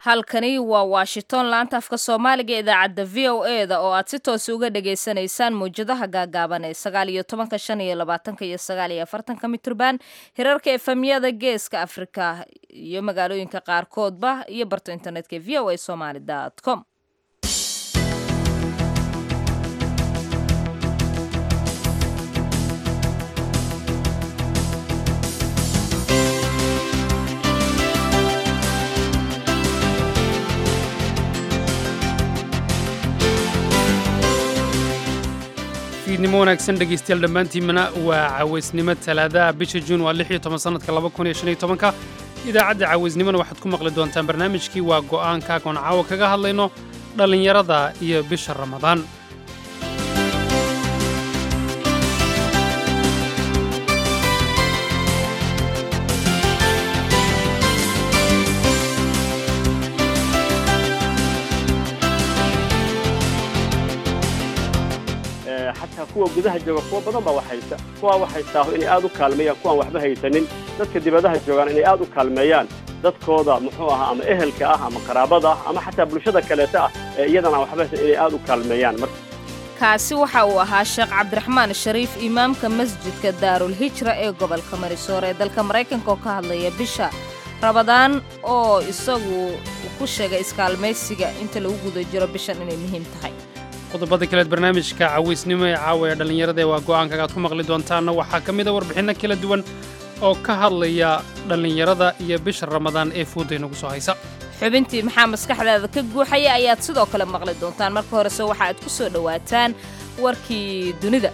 halkani waa washington laanta afka soomaaliga ee idaacadda v o e da oo aad si toos uga dhagaysanaysaan mawjadaha gaagaaban ee sagaal iyo tobanka shan iyo labaatanka iyo sagaal iyo afartanka mitrban hirarka efemyada geeska afrika iyo magaalooyinka qaarkoodba iyo barta internetka v o a somaly com fiidnimo wanaagsan dhegaystayaal dhammaantiinmana waa cawaysnimo talaadaha bisha juun waa lix iyo toban sannadka laba kun iyo shan iyo tobanka idaacadda cawaysnimona waxaad ku maqli doontaan barnaamijkii waa go'aanka agoon caawa kaga hadlayno dhallinyarada iyo bisha ramadaan xataa kuwa gudaha jooga kuwa badan baa wax haysta kuwaa wax haystaaho inay aad u kaalmeeyaan kuwaan waxba haysanin dadka dibadaha joogaan inay aad u kaalmeeyaan dadkooda muxuu ahaa ama ehelka ah ama qaraabada ah ama xataa bulshada kaleeta ah ee iyadana waxba haysan inay aad u kaalmeeyaan marka kaasi waxa uu ahaa sheekh cabdiraxmaan shariif imaamka masjidka daarul hijra ee gobolka marisoor ee dalka maraykanka oo ka hadlaya bisha rabadaan oo isagu ku sheegay iskaalmaysiga inta lagu guda jiro bishan inay muhiim tahay qodobada kaleed barnaamijka cawaysnimo ee caawa ee dhallinyarada ee waa go'aankaga aad ku maqli doontaanna waxaa ka mid a warbixinno kala duwan oo ka hadlaya dhallinyarada iyo bisha ramadaan ee fuudda inagu soo haysa xubintii maxaa maskaxdaada ka guuxaya ayaad sidoo kale maqli doontaan marka horese waxa aad ku soo dhowaataan warkii dunida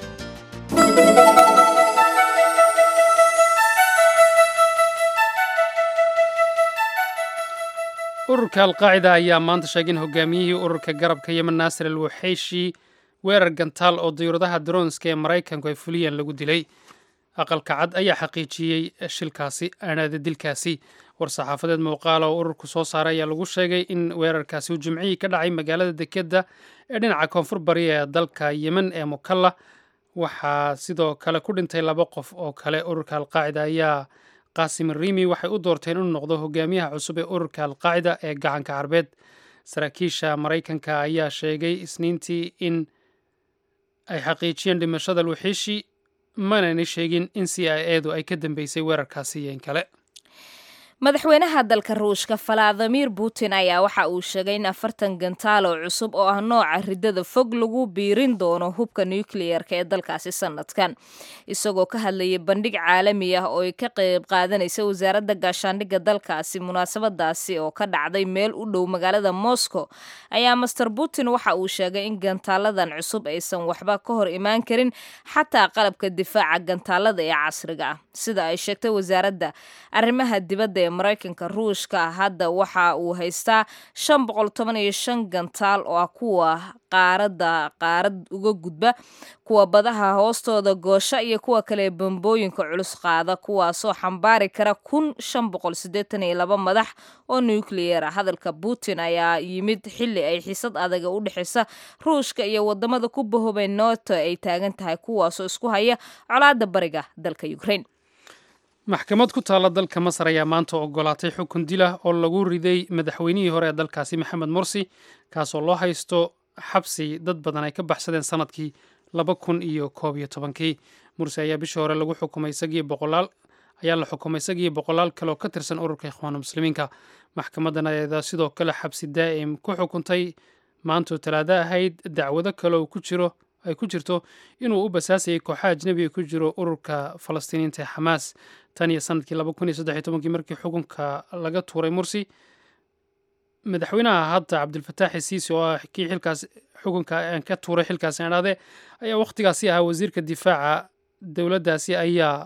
ururka alqaacida ayaa maanta sheegay in hogaamiyihii ururka garabka yemen naasir al waxeyshi weerar gantaal oo dayuuradaha daroonska ee maraykanku ay fuliyeen lagu dilay aqalka cad ayaa xaqiijiyey shilkaasi aanaada dilkaasi war-saxaafadeed muuqaala oo ururku soo saaray ayaa lagu sheegay in weerarkaasi uu jimcihii ka dhacay magaalada dekedda ee dhinaca koonfur bariya ee dalka yemen ee mukalla waxaa sidoo kale ku dhintay laba qof oo kale ururka alqaacida ayaa qaasim riimi waxay u doorteen inuu noqdo hogaamiyaha cusub ee ururka alqaacida ee gacanka carbeed saraakiisha maraykanka ayaa sheegay isniintii in ay xaqiijiyeen dhimashada alwaxiishi manayna sheegin in c i edu ay ka dambeysay weerarkaasi iyo in kale madaxweynaha dalka ruushka valadimir putin ayaa waxa uu sheegay in afartan gantaal oo cusub oo ah nooca riddada fog lagu biirin doono hubka nukliyeerka ee dalkaasi sanadkan isagoo ka hadlayay bandhig caalami ah oo ay ka qayb qaadanaysa wasaaradda gaashaandhigga dalkaasi munaasabadaasi oo ka dhacday meel u dhow magaalada moscow ayaa master putin waxa uu sheegay in gantaaladan cusub aysan waxba ka hor imaan karin xataa qalabka difaaca gantaalada ee casriga ah sida ay sheegtay wasaaradda arrimaha dibadda ee maraykanka ruushka hadda waxa uu haystaa shan boqol toban iyo shan gantaal oo ah kuwa qaaradda qaarad uga gudba kuwa badaha hoostooda goosha iyo kuwa kale bambooyinka culus qaada kuwaasoo xambaari kara kun shan boqol siddeetan iyo laba madax oo nukliyeer ah hadalka putin ayaa yimid xilli ay xiisad adaga u dhexaysa ruushka iyo wadamada ku bahobay nooto ay taagan tahay kuwaasoo isku haya colaadda bariga dalka ukraine maxkamad ku taalla dalka masar ayaa maanta ogolaatay xukun dilah oo lagu riday madaxweynihii hore ee dalkaasi maxamed morsi kaasoo loo haysto xabsi dad badan ay ka baxsadeen sannadkii laba kun iyo koob iyo tobankii mursi ayaa bishii hore lagu xukumay isagii boqolaal ayaa la xukumay isagii boqolaal kale oo ka tirsan ururka ikhwaanu muslimiinka maxkamadan ayaa sidoo kale xabsi daa'im ku xukuntay maantoo talaado ahayd dacwado kale oo ku jiro ay ku jirto inuu u basaasayay kooxaha ajnebiga ku jiro ururka falastiiniinta ee xamaas tan iyo sanadkii laba kun iyo saddex iyo tobankii markii xukunka laga tuuray mursi madaxweynaha hadda cabdilfataax siisi oo ah kii xilkaas xukunka ka tuuray xilkaasi adhaade ayaa wakhtigaasi ahaa wasiirka difaaca dowladdaasi ayaa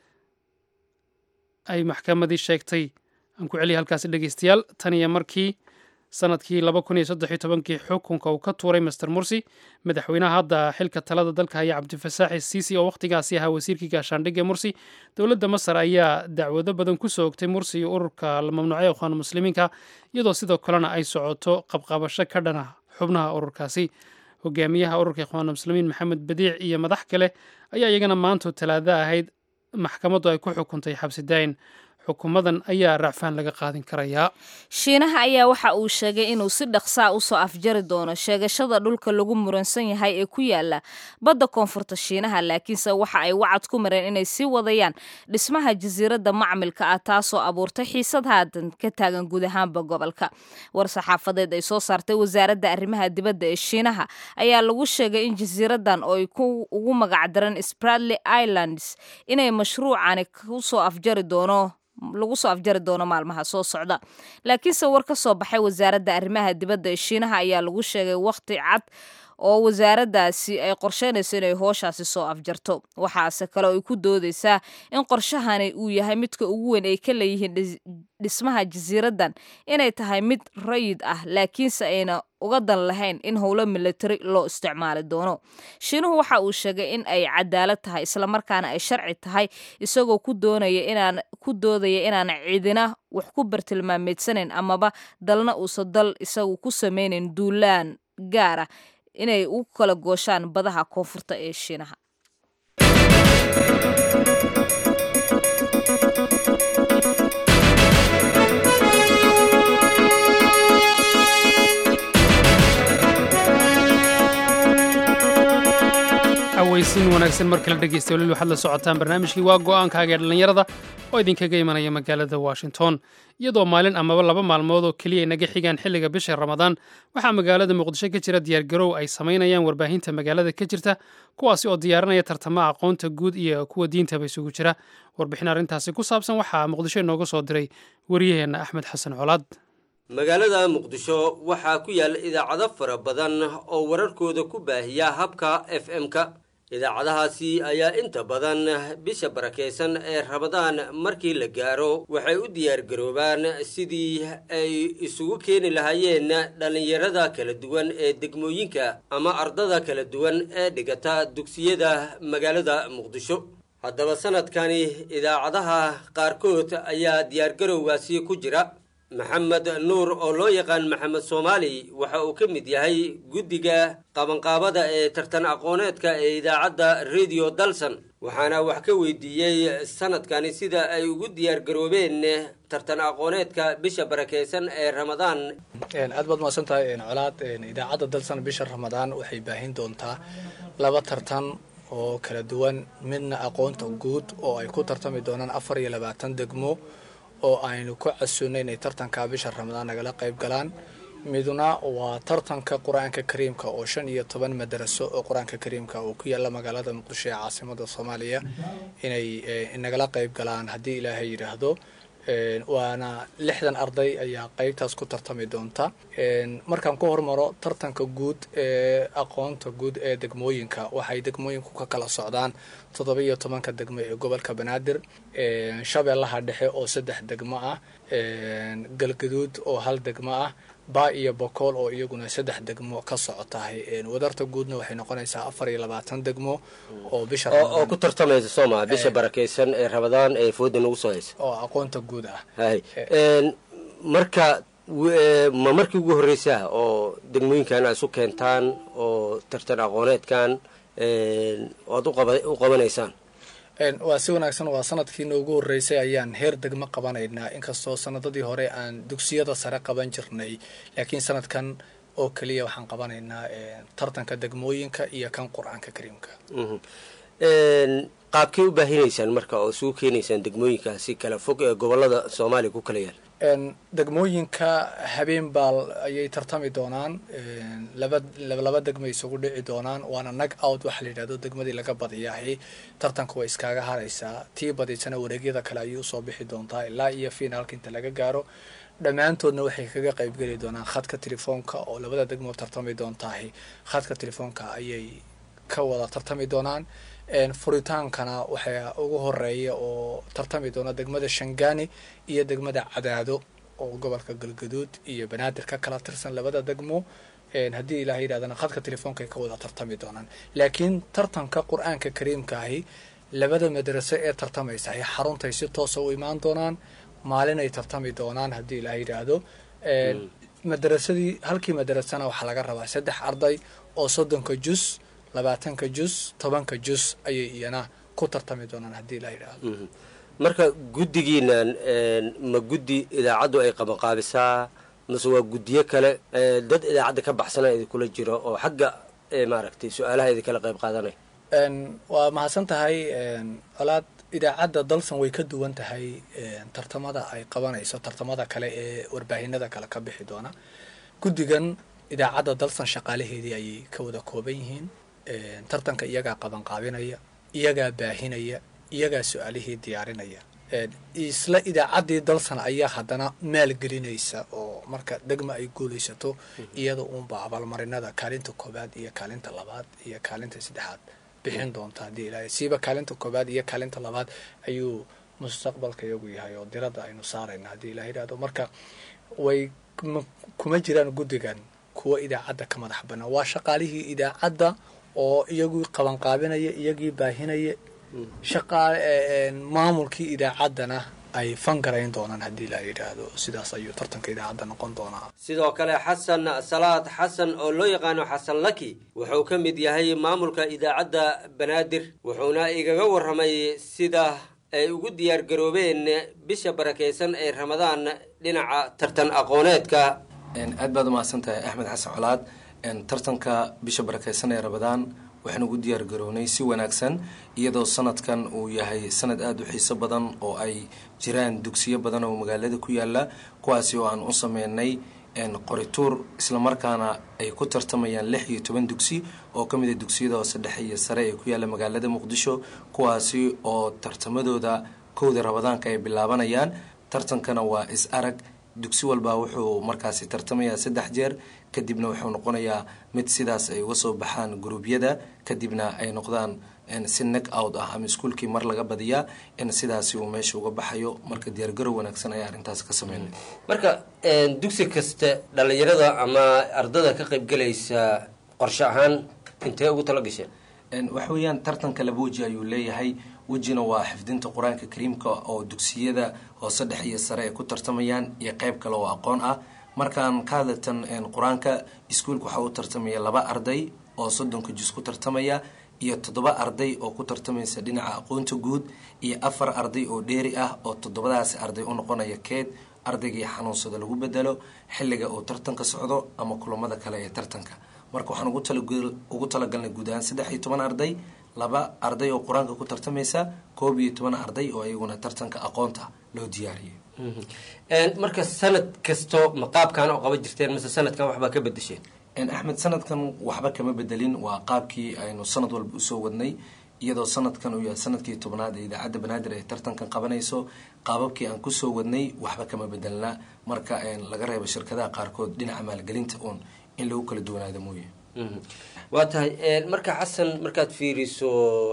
ay maxkamadii sheegtay aan ku celiya halkaasi dhegeystayaal tan iyo markii sanadkii laba kun iyo saddex iyo tobankii xukunka uu ka tuuray master mursi madaxweynaha hadda xilka talada dalka haya cabdifasaaxi siisi oo wakhtigaasi ahaa wasiirkii gaashaandhigga mursi dowladda masar ayaa dacwado badan ku soo ogtay mursi iyo ururka la mamnuucay ikhwaanu muslimiinka iyadoo sidoo kalena ay socoto qabqabasho ka dhana xubnaha ururkaasi hogaamiyaha ururka ikhwaanu muslimiin maxamed badiic iyo madax kale ayaa iyagana maantoo talaado ahayd maxkamaddu ay ku xukuntay xabsi daayin xukuumadan ayaa racfaan laga qaadin karayaa shiinaha ayaa waxa uu sheegay inuu si dhaqsaa usoo afjari doono sheegashada dhulka lagu muransan yahay ee ku yaala badda koonfurta shiinaha laakiinse waxa ay wacad ku mareen inay sii wadayaan dhismaha jasiiradda macmilka ah taasoo abuurtay xiisad haadan ka taagan guud ahaanba gobolka war saxaafadeed ay soo saartay wasaaradda arrimaha dibadda ee shiinaha ayaa lagu sheegay in jasiiraddan oo ay ugu magacdaran spratly islands inay mashruucani kusoo afjari doono lagu soo afjari doono maalmaha soo socda laakiinse war ka soo baxay wasaaradda arrimaha dibadda ee shiinaha ayaa lagu sheegay wakhti cad oo wasaaraddaasi ay qorsheynayso inay hooshaasi soo afjarto waxaase kale ay ku doodeysaa in qorshahani uu yahay midka ugu weyn ay ka leeyihiin dhismaha jasiiraddan inay tahay mid rayid ah laakiinse ayna uga dan lahayn in howlo militari loo isticmaali doono shiinuhu waxa uu sheegay in ay cadaalad tahay islamarkaana ay sharci tahay isagoo ku doonaya inaan ku doodaya inaan cidina wax ku bartilmaameedsanayn amaba dalna uusan dal isagu ku sameynayn duulaan gaara inay u kala gooshaan badaha koonfurta ee shiinaha aweysin wanaagsan mar kale dhegeysta waliil waxaad la socotaan barnaamijkii waa go'aankaaga ee dhallinyarada oo idinkaga imanaya magaalada washington iyadoo maalin amaba laba maalmood oo keliya ay naga xigaan xilliga bisha ramadaan waxaa magaalada muqdisho ka jira diyaargarow ay samaynayaan warbaahinta magaalada ka jirta kuwaasi oo diyaarinaya tartamaha aqoonta guud iyo kuwa diintaba isugu jira warbixin arrintaasi ku saabsan waxaa muqdisho inooga soo diray wariyaheenna axmed xasan colaad magaalada muqdisho waxaa ku yaalla idaacado fara badan oo wararkooda ku baahiya habka f m-ka idaacadahaasi ayaa inta badan bisha barakaysan ee ramadaan markii la gaaro waxay u diyaargaroobaan sidii ay isugu keeni lahaayeen dhallinyarada kala duwan ee degmooyinka ama ardada kala duwan ee dhigata dugsiyada magaalada muqdisho haddaba sanadkani idaacadaha qaarkood ayaa diyaargarowgaasi ku jira maxamed nuur oo loo yaqaan maxamed soomaali waxa uu ka mid yahay guddiga qabanqaabada ee tartan aqooneedka ee idaacadda radio dalson waxaana wax ka weydiiyey sanadkani sida ay ugu diyaargaroobeen tartan aqooneedka bisha barakaysan ee ramadaan aad baad mahadsan tahay colaad idaacadda dalsan bisha ramadaan waxay baahin doontaa laba tartan oo kala duwan midna aqoonta guud oo ay ku tartami doonaan afar iyo labaatan degmo oo aynu ku casuunay inay tartanka bisha ramadaan nagala qayb galaan midna waa tartanka qur-aanka kariimka oo shan iyo toban madaraso oo qur-aanka kariimka oo ku yaalla magaalada muqdisho ee caasimada soomaaliya inay nagala qayb galaan haddii ilaahay yidhaahdo waana lixdan arday ayaa qeybtaas ku tartami doonta markaan ku hormaro tartanka guud ee aqoonta guud ee degmooyinka waxay degmooyinku ka kala socdaan toddoba iyo tobanka degmo ee gobolka banaadir shabeellaha dhexe oo saddex degmo ah galgaduud oo hal degmo ah baa iyo bokool oo iyaguna saddex degmo ka socotahay wadarta guudna waxay noqonaysaa afar iyo labaatan degmo oo bisha oo ku tartamaysa sooma bisha barakaysan ee ramadaan ee fooda nagu soo haysa oo aqoonta guud ah hay marka ma markii ugu horreysaa oo degmooyinkan aad isu keentaan oo tartan aqooneedkan oad u qabanaysaan waa si wanaagsan waa sanadkiina ugu horreysay ayaan heer degmo qabanaynaa inkastoo sanadadii hore aan dugsiyada sare qaban jirnay laakiin sanadkan oo keliya waxaan qabanaynaa tartanka degmooyinka iyo kan qur-aanka kariimka qaabkay u baahinaysaan marka oo isugu keenaysaan degmooyinkaasi kala fog ee gobolada soomaaliya ku kala yaal degmooyinka habeen baal ayay tartami doonaan laba laba degmay isugu dhici doonaan waana nag out waxaa la yidhahdo degmadii laga badiyahay tartanka way iskaaga haraysaa tii badiysana wareegyada kale ayay usoo bixi doontaa ilaa iyo finaalka inta laga gaaro dhammaantoodna waxay kaga qaybgeli doonaan khadka telefoonka oo labada degmo tartami doontahay khadka telefoonka ayay ka wada tartami doonaan furitaankana waxaa ugu horeeya oo tartami doona degmada shangani iyo degmada cadaado oo gobolka galgaduud iyo banaadir ka kala tirsan labada degmo haddii ilaah yidhahdana khadka telefoonka ay ka wada tartami doonaan laakiin tartanka qur-aanka kariimkaahi labada madraso ee tartamaysahay xaruntay si toosa u imaan doonaan maalin ay tartami doonaan haddii ilaah yidhaahdo madarasadii halkii madarasana waxaa laga rabaa saddex arday oo soddonka jus labaatanka jus tobanka jus ayay iyana ku tartami doonaan haddii la yidhaahdo marka guddigiinan ma guddi idaacaddu ay qabanqaabisaa mase waa guddiyo kale dad idaacadda ka baxsana idinkula jiro oo xagga maaragtay su-aalaha idinkala qayb qaadanaya waa mahadsan tahay colaad idaacadda dalsan way ka duwan tahay tartamada ay qabanayso tartamada kale ee warbaahinada kale ka bixi doona guddigan idaacadda dalsan shaqaalaheedii ayay ka wada kooban yihiin tartanka iyagaa qabanqaabinaya iyagaa baahinaya iyagaa su-aalihii diyaarinaya isla idaacaddii dalsan ayaa haddana maalgelinaysa oo marka degma ay guulaysato iyada uunba abaalmarinada kaalinta koobaad iyo kaalinta labaad iyo kaalinta saddexaad bixin doonta haddii ilaahay siiba kaalinta koobaad iyo kaalinta labaad ayuu mustaqbalka iyagu yahay oo diradda aynu saarayna haddii ilaha yidhahdo marka way kuma jiraan guddigan kuwa idaacadda ka madax banaan waa shaqaalihii idaacadda oo iyagii qabanqaabinaya iyagii baahinaya shaqaa maamulkii idaacaddana ay fangarayn doonaan haddii la yidhaahdo sidaas ayuu tartanka idaacadda noqon doonaa sidoo kale xasan salaad xasan oo loo yaqaano xasan laki wuxuu ka mid yahay maamulka idaacadda banaadir wuxuuna igaga warramay sida ay ugu diyaar garoobeen bisha barakaysan ee ramadaan dhinaca tartan aqooneedka aad baad umahadsan tahay axmed xasan colaad tartanka bisha barakaysan ee ramadaan waxaan ugu diyaar garownay si wanaagsan iyadoo sanadkan uu yahay sanad aada u xiiso badan oo ay jiraan dugsiyo badan oo magaalada ku yaala kuwaasi oo aan u sameynay qorituur islamarkaana ay ku tartamayaan lix iyo toban dugsi oo ka mid a dugsiyada hoose dhexe iyo sare ee ku yaala magaalada muqdisho kuwaasi oo tartamadooda kowda ramadaanka ay bilaabanayaan tartankana waa is arag dugsi walbaa wuxuu markaasi tartamayaa saddex jeer kadibna wuxuu noqonayaa mid sidaas ay uga soo baxaan guruubyada kadibna ay noqdaan si neck out ah ama iskuolkii mar laga badiyaa in sidaasi uu meesha uga baxayo marka diyaargarow wanaagsan ayaa arrintaas ka sameynay marka dugsi kasta dhalinyarada ama ardada ka qaybgelaysa qorshe ahaan intee ugu tala gasheen waxa weeyaan tartanka laba weji ayuu leeyahay wejina waa xifdinta qur-aanka kariimka oo dugsiyada hoose dhexe iyo sare ay ku tartamayaan iyo qeyb kale oo aqoon ah markaan ka hadlatan qur-aanka iskuolka waxaa u tartamaya laba arday oo soddonka jus ku tartamaya iyo toddoba arday oo ku tartamaysa dhinaca aqoonta guud iyo afar arday oo dheeri ah oo toddobadaasi arday u noqonaya keed ardaygii xanuunsada lagu bedelo xilliga uu tartanka socdo ama kulamada kale ee tartanka marka waxaan ugu talagalnay guud ahaan saddex iyo toban arday laba arday oo qur-aanka ku tartamaysa koob iyo toban arday oo iyaguna tartanka aqoonta loo diyaariyay marka sanad kasto ma qaabkaan oo qaban jirteen mase sanadkan waxbaa ka bedesheen axmed sanadkan waxba kama bedelin waa qaabkii aynu sanad walba usoo wadnay iyadoo sanadkan uu yahay sanadkii tobnaad ee idaacadda banaadir ay tartankan qabanayso qaababkii aan kusoo wadnay waxba kama bedelna marka laga reebo shirkadaha qaarkood dhinaca maalgelinta uun in lagu kala duwanaado mooye waa tahay marka xasan markaad fiiriso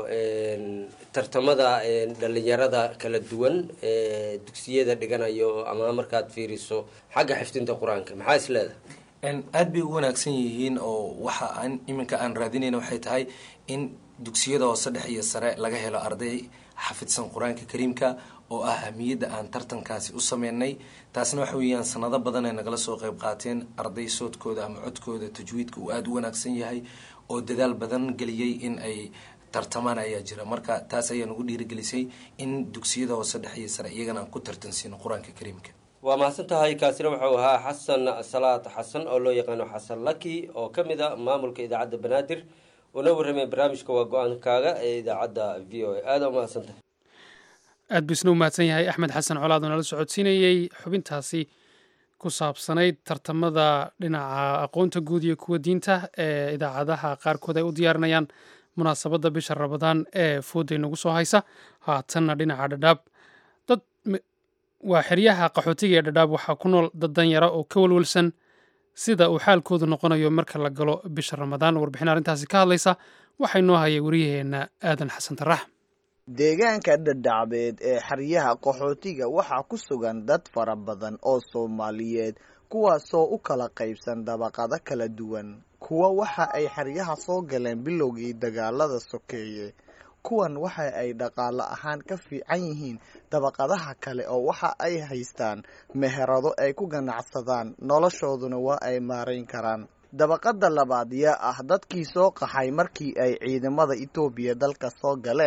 tartamada dhalinyarada kala duwan ee dugsiyada dhiganayo ama markaad fiiriso xagga xifdinta qur-aanka maxaa is leedahay aada bay u wanaagsan yihiin oo waxa aan iminka aan raadinayna waxay tahay in dugsiyada hoose dhexe iyo sare laga helo arday xafidsan qur-aanka kariimka oo ah ahmiyadda aan tartankaasi u sameynay taasna waxa weeyaan sanado badan ay nagala soo qeyb qaateen arday soodkooda ama codkooda tajwiidka uu aada u wanaagsan yahay oo dadaal badan geliyey in ay tartamaan ayaa jira marka taas ayaa nagu dhiirigelisay in dugsiyada hoose dhexe iyo sare iyagana aan ku tartansiino qur-aanka kariimka waa mahadsan tahay kaasina wuxuu ahaa xasan salaad xasan oo loo yaqaano xasan laki oo ka mid a maamulka idaacadda banaadir uuna warramay barnaamijka waa go-aankaaga ee idaacadda v o a aada u mahadsan tahay aad buu isna u mahadsan yahay axmed xasan colaad oo nala socodsiinayey xubintaasi ku saabsanayd tartamada dhinaca aqoonta guud iyo kuwa diinta ee idaacadaha qaarkood ay u diyaarinayaan munaasabadda bisha rabadaan ee fooday nagu soo haysa haatanna dhinaca dhadhaab dad waa xeryaha qaxootiga ee dhadhaab waxaa ku nool dad danyara oo ka walwalsan sida uu xaalkoodu noqonayo marka la galo bisha ramadaan warbixin arrintaasi ka hadlaysa waxaa inoo hayay wariyaheenna aadan xasan tarax deegaanka dhadhacbeed ee xeryaha qaxootiga waxaa ku sugan dad fara badan oo soomaaliyeed kuwaasoo u kala qaybsan dabaqado kala duwan kuwa waxa ay xeryaha soo galeen bilowgii dagaalada sokeeye kuwan waxa ay dhaqaale ahaan ka fiican yihiin dabaqadaha kale oo waxa ay haystaan meherado ay ku ganacsadaan noloshooduna waa ay maarayn karaan dabaqada labaad yaa ah dadkii soo qaxay markii ay ciidamada etoobiya dalka soo galeen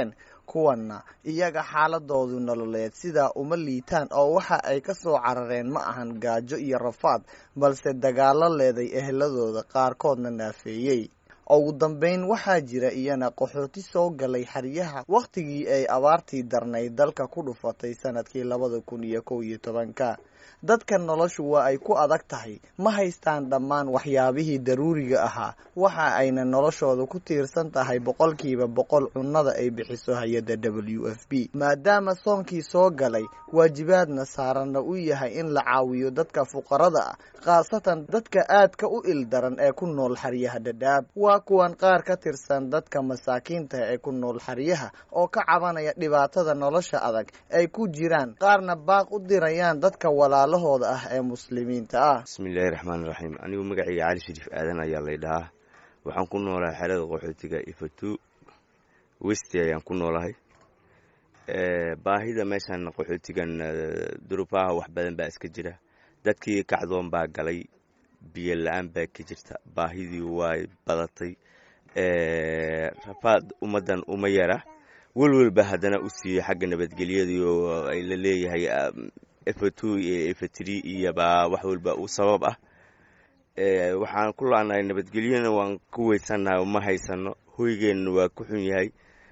kuwanna iyaga xaaladoodu nololeed sidaa uma liitaan oo waxa ay ka soo carareen ma ahan gaajo iyo rafaad balse dagaalo leeday eheladooda qaarkoodna naafeeyey ugu dambeyn waxaa jira iyana qaxooti soo galay xeryaha wakhtigii ay abaartii darnayd dalka ku dhufatay sanadkii labada kun iyo kow iyo tobanka dadka noloshu waa ay ku adag tahay ma haystaan dhammaan waxyaabihii daruuriga ahaa waxa ayna noloshooda ku tiirsan tahay boqolkiiba boqol cunnada ay bixiso hay-adda w f b maadaama soonkii soo galay waajibaadna saaranna u yahay in la caawiyo dadka fuqarada ah khaasatan dadka aadka u ildaran ee ku nool xeryaha dhadhaab waa kuwan qaar ka tirsan dadka masaakiinta ee ku nool xeryaha oo ka cabanaya dhibaatada nolosha adag ay ku jiraan qaarna baaq u dirayaan dadka walaalahooda ah ee muslimiinta ah bismillaahi raxmaani raxiim anigu magacayga cali shariif aadan ayaa lay dhahaa waxaan ku noolahay xerada qaxootiga ifatu westi ayaan ku noolahay baahida meeshan qaxootigan duruufaha wax badan baa iska jira dadkii kacdoon baa galay biyo la-aan baa ka jirta baahidii way badatay rafaad ummaddan uma yara welwelba haddana u siiyey xagga nabadgelyadii oo ay la leeyahay efatu iyo efatri iyobaa wax walba u sabab ah waxaan ku laanahay nabadgelyana waan ku weysannahay ma haysano hoygeenna waa ku xun yahay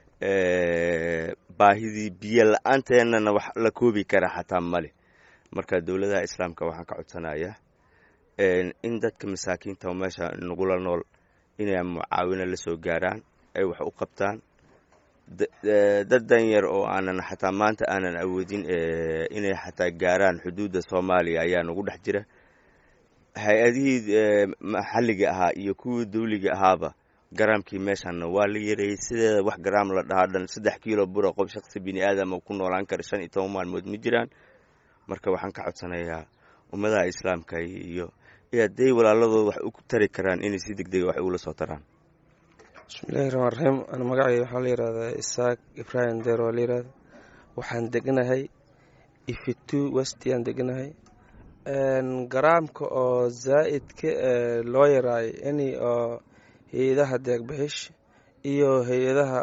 baahidii biyo la-aanteennana wax la koobi kara xataa male marka dowladaha islaamka waxaan ka codsanayaa in dadka masaakiinta oo meesha nagula nool inay mucaawino la soo gaaraan ay wax u qabtaan dad danyar oo aanan xataa maanta aanan awoodin inay xataa gaaraan xuduudda soomaaliya ayaa nagu dhex jira hay-adihii maxalliga ahaa iyo kuwii dawliga ahaaba garaamkii meeshanna waa la yareeyey sideeda wax garaam la dhahaa dhan saddex kiilo bura qof shaqsi bini aadama ku noolaan kara shan iyo toban maalmood ma jiraan marka waxaan ka codsanayaa ummadaha islaamka iyo hadday walaaladooda wax u tari karaan inay si deg dega wax ugula soo taraan bismillahi raxmaan raxiim ana magacay waxaa la yihahdaa isaaq ibraahim deer waa la yihahda waxaan deganahay ifitu westiaan deganahay garaamka oo zaa'idka loo yaraayo ini oo hay-adaha deegbixish iyo hay-adaha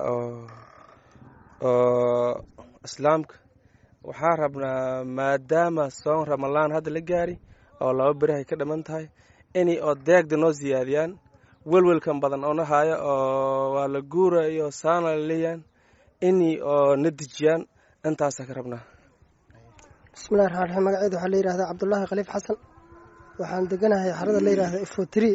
oo islaamka waxaa rabnaa maadaama soon ramalaan hadda la gaari oo laba berihay ka dhiman tahay inay oo deegda noo siyaadiyaan welwelkan badan oo na haayo oo waa la guurayo saana la leeyaan inay oo na dejiyaan intaasaa ka rabnaa bismillahi raxmaan raxiim magaceeda waxaa la yihahdaa cabdullaahi khaliif xasan waxaan deganahay xarada la yihahda ifotri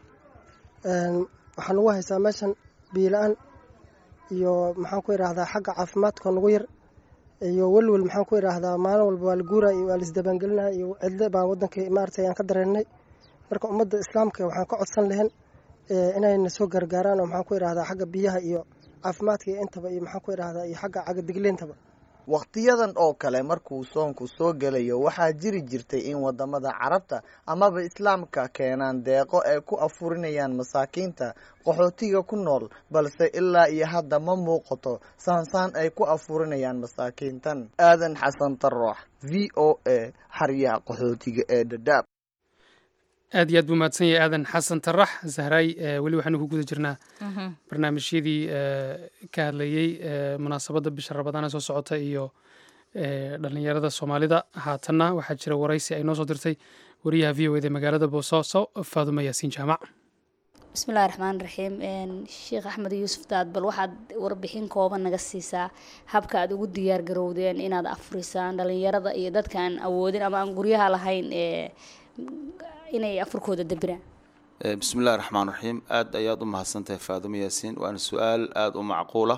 waxaa nagu haysaa meeshan biila-aan iyo maxaan ku idhaahdaa xagga caafimaadka nagu yar iyo welwel maxaan ku idhaahdaa maalin walba waa la guuraya iyo waa la isdabaangelinaya iyo cidle baa waddankii maaragtay aan ka dareennay marka ummadda islaamka waxaan ka codsan lahayn inayna soo gargaaraan oo maxaan ku idhahdaa xagga biyaha iyo caafimaadka iyo intaba iyo maxaan ku idhahdaa iyo xagga cagadigleentaba wakhtiyadan oo kale markuu soonku soo gelayo waxaa jiri jirtay in wadamada carabta amaba islaamka keenaan deeqo ay ku afurinayaan masaakiinta qaxootiga ku nool balse ilaa iyo hadda ma muuqato saansaan ay ku afurinayaan masaakiintan aadan xasan taroox v o a xaryaha qaxootiga ee dhadhaab aad iyo aad buu mahadsan yahay aadan xasan tarax zahraay weli waxaanu ku guda jirnaa barnaamijyadii ka hadlayey munaasabadda bisha rabadaan ee soo socota iyo dhalinyarada soomaalida haatanna waxaa jira waraysi ay noo soo dirtay wariyaha v o eda magaalada boosaaso faadumo yaasiin jaamac bismillahi raxmaan raxiim sheekh axmed yuusuf daad bal waxaad warbixin kooban naga siisaa habka aad ugu diyaar garowdeen inaad afurisaan dhalinyarada iyo dadka aan awoodin ama aan guryaha lahayn ee inay afurkooda dambiraan bismillahi raxmaan raxiim aada ayaad u mahadsantahay faadumo yaasiin waana su-aal aada u macquula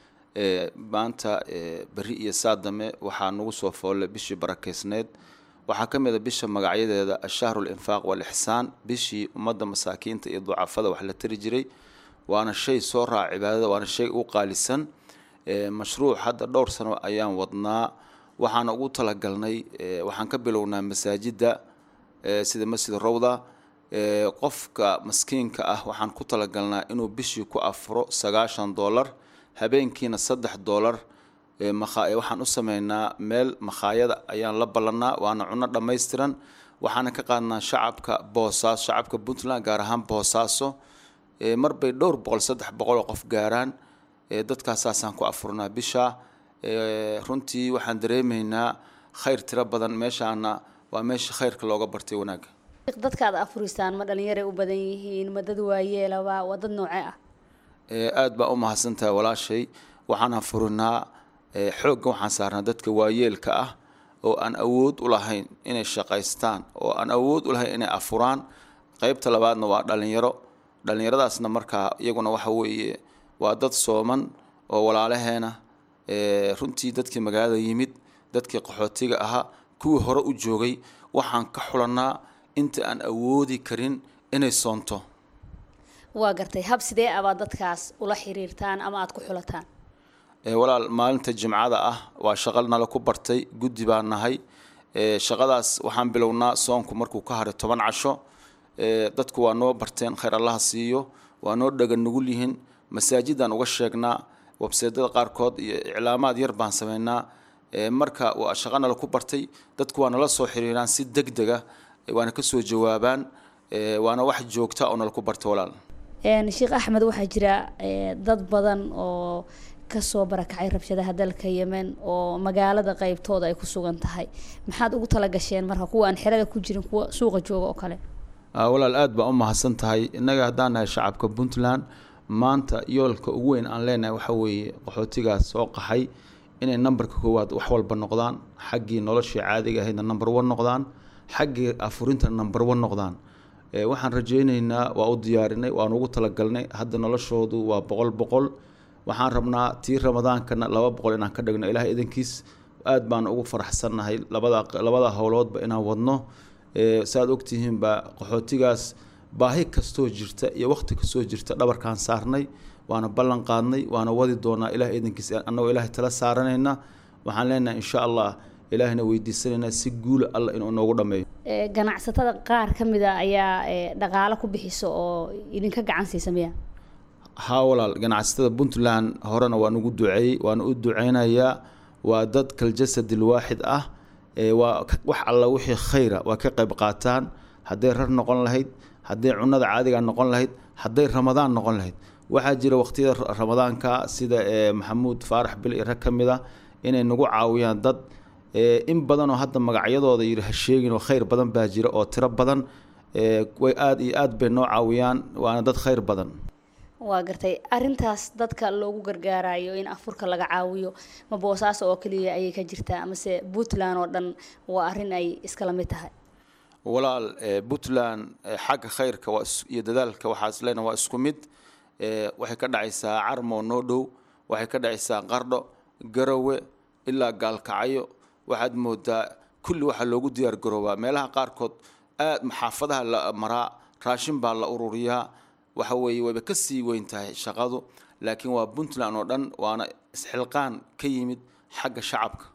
maanta beri iyo saadame waxaa nagu soo foollay bishii barakeysneyd waxaa ka mid a bisha magacyadeeda ashahru linfaaq walixsaan bishii ummadda masaakiinta iyo ducafada wax la tari jiray waana shay soo raaca cibaadada waana shay u qaalisan mashruuc hadda dhowr sano ayaan wadnaa waxaana ugu talagalnay waxaan ka bilownaa masaajidda sida masjid rawda qofka maskiinka ah waxaan ku talagalnaa inuu bishii ku afuro sagaashan dollar habeenkiina saddex dollar waxaan u sameynaa meel makhaayada ayaan la ballannaa waana cunno dhammaystiran waxaana ka qaadnaa shacabka boosaaso shacabka puntland gaar ahaan boosaaso marbay dhowr boqol saddex boqol oo qof gaaraan dadkaas saasaan ku afurnaa bisha runtii waxaan dareemaynaa khayr tiro badan meeshaana waa meesha khayrka looga bartay wanaagga dadka aad afurisaan ma dhalinyaray u badan yihiin ma dad waayeelaba waa dad noocee ah aada baa u mahadsantahay walaashay waxaan afurinaa xoogga waxaan saarnaa dadka waayeelka ah oo aan awood u lahayn inay shaqaystaan oo aan awood u lahayn inay afuraan qeybta labaadna waa dhalinyaro dhallinyaradaasna markaa iyaguna waxa weeye waa dad sooman oo walaalaheena runtii dadkii magaalada yimid dadkii qaxootiga ahaa kuwii hore u joogay waxaan ka xulannaa inta aan awoodi karin inay soonto waa gartay hab sidee abaa dadkaas ula xiriirtaan ama aada ku xulataan walaal maalinta jimcada ah waa shaqo nala ku bartay guddi baan nahay shaqadaas waxaan bilownaa soonku markuu ka haray toban casho dadku waa noo barteen khayr allaha siiyo waa noo dhagan nugul yihiin masaajidaan uga sheegnaa webseedada qaarkood iyo iclaamaad yar baan sameynaa marka waa shaqo nala ku bartay dadku waa nala soo xiriiraan si deg dega waana kasoo jawaabaan waana wax joogta oo nala ku bartay walaal sheekh axmed waxaa jira dad badan oo kasoo barakacay rabshadaha dalka yemen oo magaalada qeybtooda ay ku sugan tahay maxaad ugu talagasheen marka kuwa aan xerada ku jirin kuwa suuqa jooga oo kale walaal aada baa u mahadsan tahay innaga haddaan nahay shacabka puntland maanta yoolka ugu weyn aan leenahay waxa weeye qaxootigaas soo qaxay inay nambarka koowaad wax walba noqdaan xaggii noloshii caadiga ahaydna number one noqdaan xaggii afurinta number one noqdaan waxaan rajaynaynaa waa u diyaarinay waan ugu talagalnay hadda noloshoodu waa boqol boqol waxaan rabnaa tii ramadaankana laba boqol inaan ka dhigno ilaah idankiis aad baan ugu faraxsannahay labada labada howloodba inaan wadno saaad ogtihiinba qaxootigaas baahi kastoo jirta iyo waqti kastoo jirta dhabarkaan saarnay waana ballan qaadnay waana wadi doonaa ilaah idankiis annagoo ilaahay tala saaranayna waxaan leenahay insha allah ilaahayna weydiisanaynaa si guula alla inuu noogu dhammeeyo ganacsatada qaar ka mid a ayaa dhaqaalo ku bixisa oo idinka gacan siisa miya haa walaal ganacsatada puntland horena waan ugu duceeyey waana u duceynayaa waa dad kaljasadil waaxid ah waa wax alla wixii khayra waa ka qayb qaataan hadday rar noqon lahayd hadday cunada caadiga noqon lahayd hadday ramadaan noqon lahayd waxaa jira waqtiyada ramadaanka sida maxamuud faarax bil iyo rag ka mid a inay nagu caawiyaan dad in badan oo hadda magacyadooda yiri ha sheegin oo khayr badan baa jira oo tiro badan way aada iyo aad bay noo caawiyaan waana dad khayr badan waa gartay arintaas dadka loogu gargaarayo in afurka laga caawiyo ma boosaaso oo keliya ayay ka jirtaa amase puntland oo dhan waa arrin ay iskala mid tahay walaal puntland xagga khayrka waa iyo dadaalka waxaa isleena waa isku mid waxay ka dhacaysaa carmo noo dhow waxay ka dhacaysaa qardho garowe ilaa gaalkacyo waxaad moodaa kulli waxaa loogu diyaar garoobaa meelaha qaarkood aad maxaafadaha la maraa raashin baa la ururiyaa waxa weeye wayba ka sii weyn tahay shaqadu laakiin waa puntland oo dhan waana isxilqaan ka yimid xagga shacabka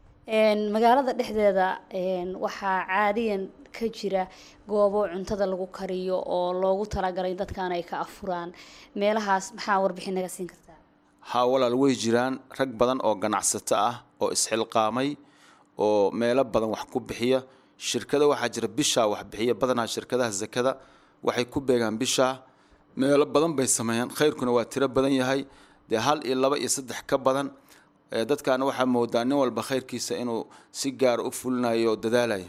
magaalada dhexdeeda waxaa caadiyan ka jira goobo cuntada lagu kariyo oo loogu talagalay dadkan ay ka afuraan meelahaas maxaa warbixin naga siin kartaa haa walaal way jiraan rag badan oo ganacsato ah oo isxilqaamay oo meelo badan wax ku bixiya shirkada waxaa jira bishaa wax bixiya badanaa shirkadaha zakada waxay ku beegaan bishaa meelo badan bay sameeyaan khayrkuna waa tiro badan yahay dee hal iyo laba iyo saddex ka badan dadkaana waxaa moodaa nin walba khayrkiisa inuu si gaara u fulinayo oo dadaalayo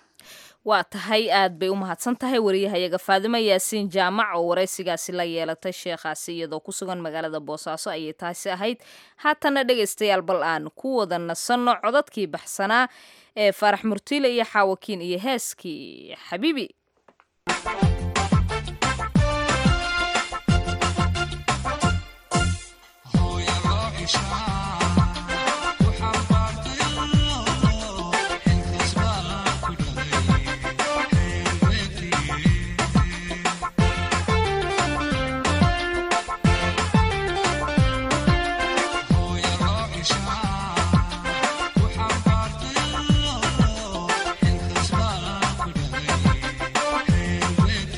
waa tahay aad bay u mahadsan tahay wariyahayaga faadimo yaasiin jaamac oo waraysigaasi la yeelatay sheekhaasi iyadoo ku sugan magaalada boosaaso ayay taasi ahayd haatana dhegaystayaal bal aan ku wada nasanno codadkii baxsanaa ee faarax murtiile iyo xaawakiin iyo heeskii xabiibi Thank you.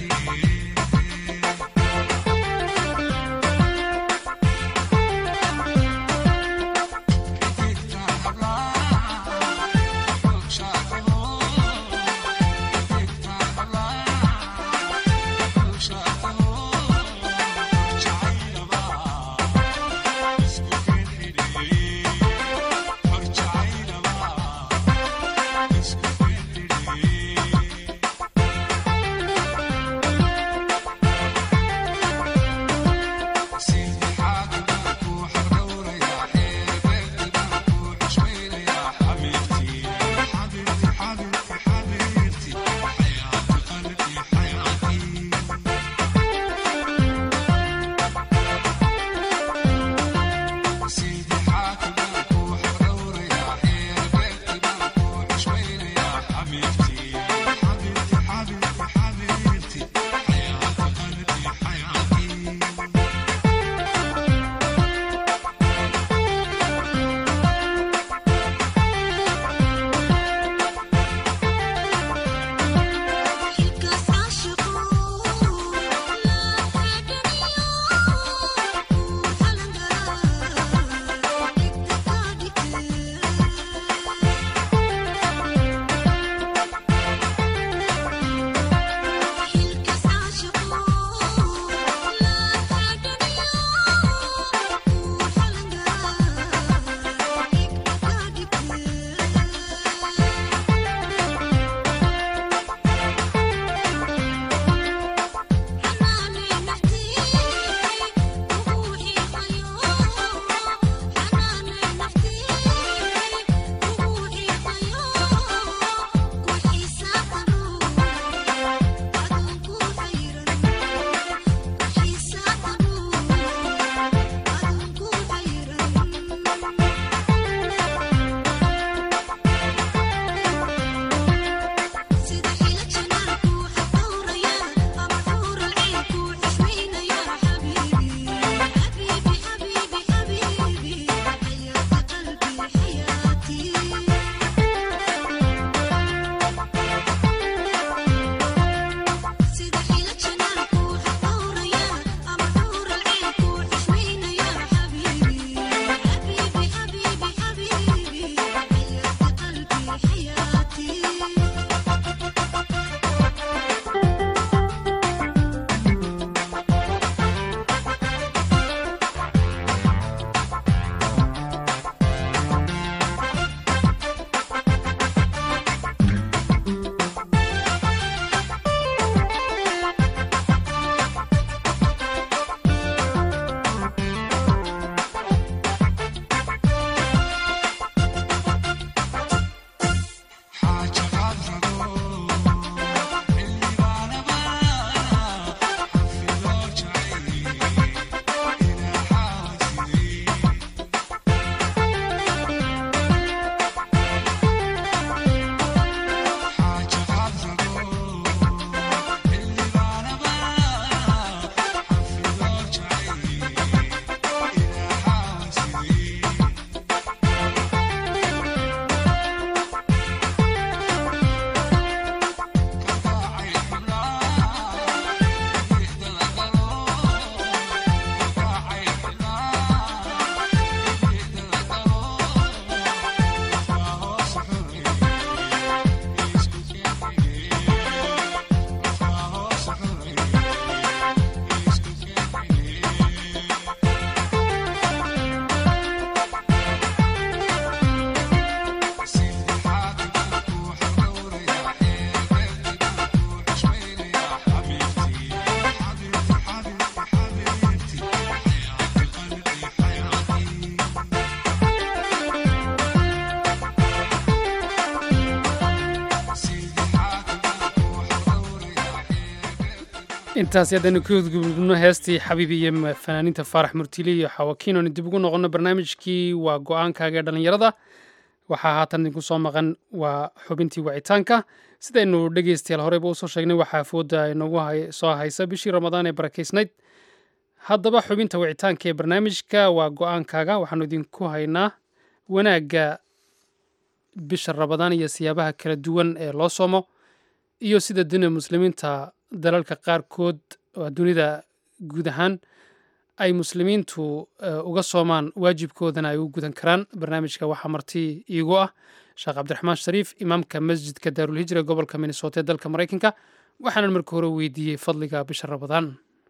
intaasi haddaynu ka gudgudubno heestii xabiibi iyo fanaaniinta faarax murtili iyo xawakiin oonu dib ugu noqono barnaamijkii waa go-aankaaga ee dhallinyarada waxaa haatan idinku soo maqan waa xubintii wacitaanka sidaynu dhegeystayaal horeyba usoo sheegnay waxaa fooda inagu soo haysa bishii ramadaan ee barakeysnayd haddaba xubinta wicitaanka ee barnaamijka waa go-aankaaga waxaanu idinku haynaa wanaagga bisha ramadaan iyo siyaabaha kala duwan ee loo soomo iyo sida dina muslimiinta dalalka qaarkood oo dunida guud ahaan ay muslimiintu uga soomaan waajibkoodana ay u gudan karaan barnaamijka waxaa marti iigu ah sheekh cabdiraxmaan shariif imaamka masjidka daarulhijra ee gobolka minnesota ee dalka maraykanka waxaanan marka hore weydiiyey fadliga bisha ramadaan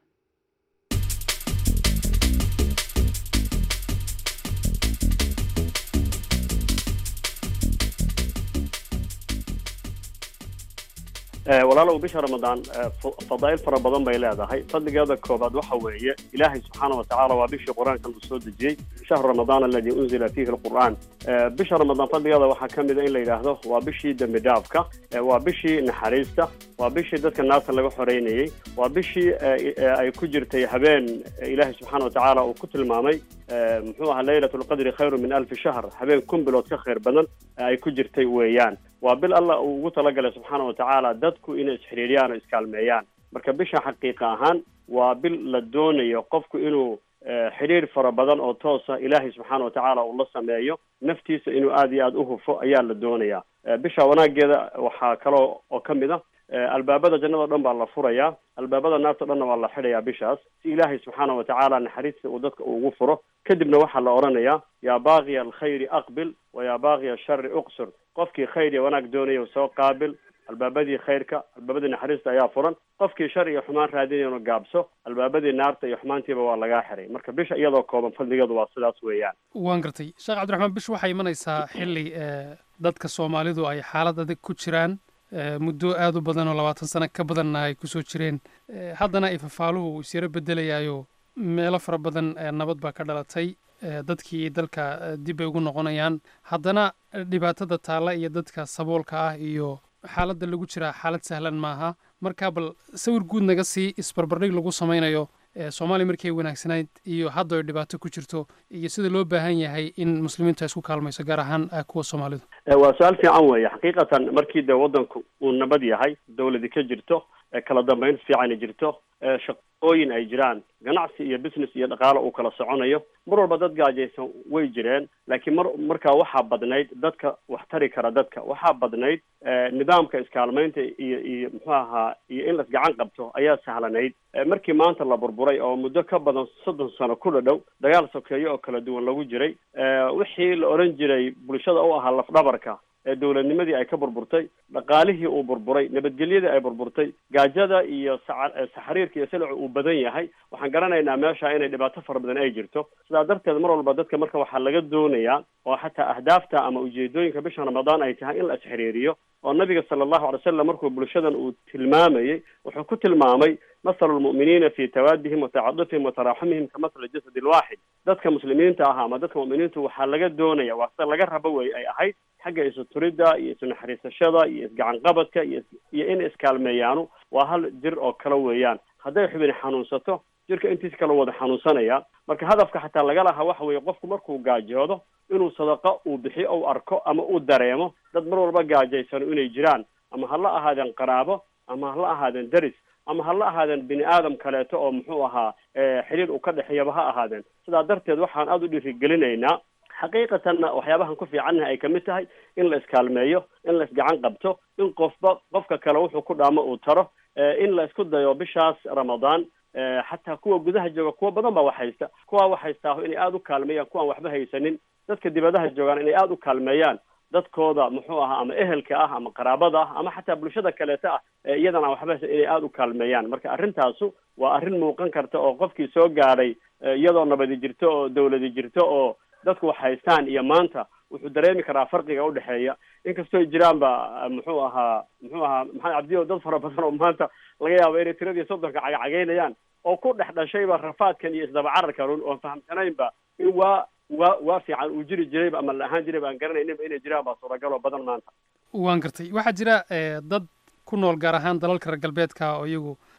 walaalow bisha ramadaan fadaa'il fara badan bay leedahay fadligeeda koobaad waxa weeye ilaahay subxaana watacaala waa bishii qur-aanka uu soo dejiyey shahru ramadaan aladi unzila fiihi alqur'aan bisha ramadaan fadligeeda waxaa ka mid a in la yidhaahdo waa bishii dembi dhaafka waa bishii naxariista waa bishii dadka naarta laga xoreynayey waa bishii ay ku jirtay habeen ilaahay subxaana watacaala uu ku tilmaamay muxuu ahaa laylat lqadri khayru min alfi shahr habeen kun bilood ka khayr badan ay ku jirtay weeyaan waa bil allah uu ugu talagalay subxaana watacaala dadku inay isxiriiriyaan oo iskaalmeeyaan marka bisha xaqiiqa ahaan waa bil la doonayo qofku inuu xidhiir fara badan oo toosa ilaahay subxaana watacaala uu la sameeyo naftiisa inuu aada iyo aada u hufo ayaa la doonayaa bisha wanaageeda waxaa kaloo oo ka mid a albaabada jannado dhan baa la furayaa albaabada naarta dhanna waa la xidhayaa bishaas si ilaahay subxaana watacaala naxariista uu dadka ugu furo kadibna waxaa la odhanayaa yaa baaqiya alkhayri aqbil wa yaa baaqiya ashari uqsur qofkii khayr iyo wanaag doonaya soo qaabil albaabadii khayrka albaabadii naxariista ayaa furan qofkii shar iyo xumaan raadinayana gaabso albaabadii naarta iyo xumaantiiba waa lagaa xiray marka bisha iyadoo kooban fadligeedu waa sidaas weeyaan waan gartay sheekh cabdiraxmaan bish waxay imanaysaa xilli dadka soomaalidu ay xaalad adag ku jiraan muddo aada u badan oo labaatan sano ka badanna ay kusoo jireen haddana ay fafaaluhu isyaro bedelayaayo meelo fara badan nabad baa ka dhalatay dadkii dalka dib bay ugu noqonayaan haddana dhibaatada taalla iyo dadka saboolka ah iyo xaaladda lagu jiraa xaalad sahlan maaha marka bal sawir guud naga sii isbarbardhig lagu samaynayo soomaaliya markii ay wanaagsanayd iyo hadda ay dhibaato ku jirto iyo sida loo baahan yahay in muslimiintu ay isku kaalmayso gaar ahaan kuwa soomaalidu waa su-aal fiican weeye xaqiiqatan markii dee waddanku uu nabad yahay dawladi ka jirto kala dambayn fiican jirto shaqooyin ay jiraan ganacsi iyo business iyo dhaqaalo uu kala soconayo mar walba dad gaajaysan way jireen laakiin mar markaa waxaa badnayd dadka wax tari kara dadka waxaa badnayd nidaamka iskaalmaynta iyo iyo muxuu ahaa iyo in las gacan qabto ayaa sahlanayd markii maanta la burburay oo muddo ka badan soddon sano ku dhadhow dagaal sokeeyo oo kala duwan lagu jiray wixii la odhan jiray bulshada u ahaa lafdhabarka ee dowladnimadii ay ka burburtay dhaqaalihii uu burburay nabadgelyadii ay burburtay gaajada iyo saxariirka iyo silicu uu badan yahay waxaan garanaynaa meesha inay dhibaato fara badan ay jirto sidaa darteed mar walba dadka marka waxaa laga doonayaa oo xataa ahdaafta ama ujeedooyinka bisha ramadaan ay tahay in la isxiriiriyo oo nabiga sala allahu alay wasalam markuu bulshadan uu tilmaamayey wuxuu ku tilmaamay masalu lmu'miniina fi tawaadihim wa tacadufihim wa taraaxumihim ka masali jasadi lwaaxid dadka muslimiinta ah ama dadka mu'miniintu waxaa laga doonaya waa sida laga rabo wey ay ahayd xagga isu turidda iyo isu naxariisashada iyo isgacan qabadka iyo iyo in iskaalmeeyaanu waa hal jir oo kale weeyaan hadday xubin xanuunsato jirka intiis kala wada xanuunsanaya marka hadafka xataa laga lahaa waxa weeye qofku markuu gaajoodo inuu sadaqa uu bixiyo ou arko ama uu dareemo dad mar walba gaajaysano inay jiraan ama ha la ahaadeen qaraabo ama ha la ahaadeen deris ama ha la ahaadeen bini aadam kaleeto oo muxuu ahaa xiriir uu ka dhexeeyaba ha ahaadeen sidaa darteed waxaan aada u dhiirigelinaynaa xaqiiqatanna waxyaabahan ku fiicannaha ay kamid tahay in la iskaalmeeyo in la isgacan qabto in qofba qofka kale wuxuu ku dhaamo uu taro in la isku dayo bishaas ramadaan xataa kuwa gudaha jooga kuwa badan baa wax haysta kuwaa wax haystaa inay aada u kaalmeeyaan kuwaan waxba haysanin dadka dibadaha joogaan inay aada u kaalmeeyaan dadkooda muxuu ahaa ama ehelka ah ama qaraabada ah ama xataa bulshada kaleeta ah iyadana waxba haysan inay aada u kaalmeeyaan marka arrintaasu waa arrin muuqan karta oo qofkii soo gaadhay iyadoo nabadi jirto oo dawladi jirto oo dadku wax haystaan iyo maanta wuxuu dareemi karaa farqiga udhexeeya inkastoo jiraan ba muxuu ahaa muxuu ahaa maxamed cabdiyo dad fara badan oo maanta laga yaabo inay tiradii soddonka cagacagaynayaan oo ku dhex dhashayba rafaadkan iyo isdabacararkan oon fahamsanaynba in waa waa waa fiican uu jiri jirayba ama la ahaan jirayba aan garanayninba inay jiraan baa suuragal oo badan maanta waan gartay waxaa jira dad ku nool gaar ahaan dalalka reer galbeedka oo iyagu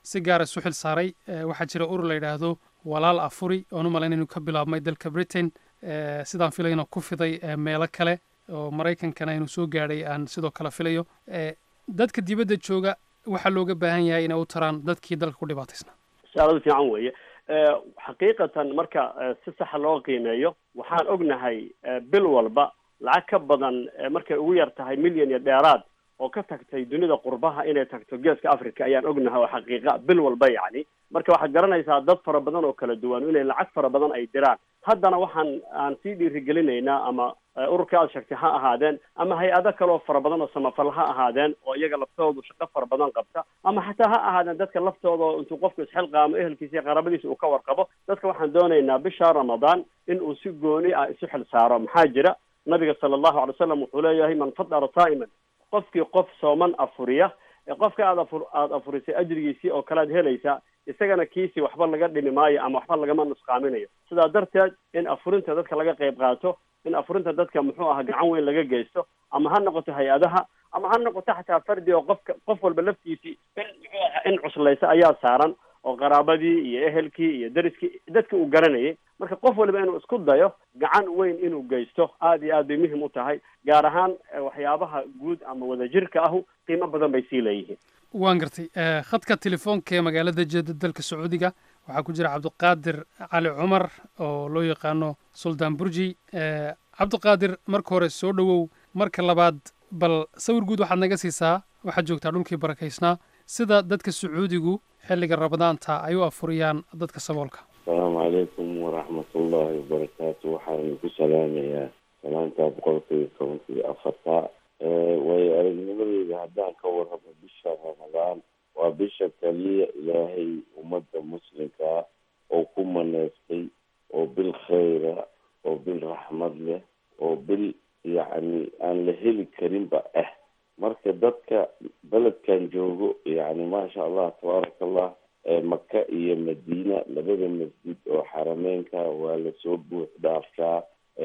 si gaara isu xil saaray waxaa jira urur la yidhaahdo walaal afuri oon u malayn inuu ka bilaabmay dalka britain sidaan filayna ku fiday meelo kale oo maraykankana inuu soo gaadhay aan sidoo kale filayo dadka dibadda jooga waxaa looga baahan yahay inay u taraan dadkii dalka ku dhibaataysnaa su-aaladu fiican weeye xaqiiqatan marka si saxa loo qiimeeyo waxaan ognahay bil walba lacag ka badan markay ugu yar tahay milyan iyo dheeraad oo ka tagtay dunida qurbaha inay tagto geeska africa ayaan ognahay oo xaqiiqa bil walba yacni marka waxaad garanaysaa dad fara badan oo kala duwan inay lacag fara badan ay diraan haddana waxaan aan sii dhiirigelinaynaa ama ururka aad sheegtay ha ahaadeen ama hay-ado kaleoo fara badan oo samafal ha ahaadeen oo iyaga laftoodu shaqo fara badan qabta ama xataa ha ahaadeen dadka laftooda oo intuu qofku isxilqaamo ehelkiisa iyo qaraabadiisa uu ka warqabo dadka waxaan doonaynaa bisha ramadaan in uu si gooni ah isu xil saaro maxaa jira nabiga sala allahu alay wasalam wuxuu leeyahay man fadara saa'iman qofkii qof sooman afuriya ee qofka aad afur aada afurisay ajrigiisii oo kale ad helaysaa isagana kiisii waxba laga dhimi maayo ama waxba lagama nusqaaminayo sidaa darteed in afurinta dadka laga qayb qaato in afurinta dadka muxuu aha gacan weyn laga geysto ama ha noqoto hay-adaha ama ha noqoto xataa fardi oo qofka qof walba laftiisii in muxuu aha in cuslaysa ayaa saaran oo qaraabadii iyo ehelkii iyo dariskii dadki uu garanayay marka qof waliba inuu isku dayo gacan weyn inuu geysto aad iyo aad bay muhim u tahay gaar ahaan waxyaabaha guud ama wadajirka ahu qiimo badan bay sii leeyihiin waan gartay khadka telefoonka ee magaalada jeeda dalka sacuudiga waxaa ku jira cabdiqaadir cali cumar oo loo yaqaano suldaan burji cabdiqaadir marka hore soo dhowow marka labaad bal sawir guud waxaad naga siisaa waxaad joogtaa dhulkii barakaysnaa sida dadka sacuudigu xilliga ramadaanta ay u afuriyaan dadka saboolka asalaamu calaykum waraxmatullaahi wabarakaatu waxaan ku salaamayaa salaanta boqolkiiba tobankii afarta waayo aragnimadeyda haddaan ka warramo bisha ramadaan waa bisha kaliya ilaahay ummadda muslimkaa oo ku maneystay oo bil khayra oo bil raxmad leh oo bil yacni aan la heli karinba ah marka dadka beledkan joogo yacni maasha allah tabaaraka allah maka iyo madiina labada masjid oo xarameynka waa lasoo buux dhaaftaa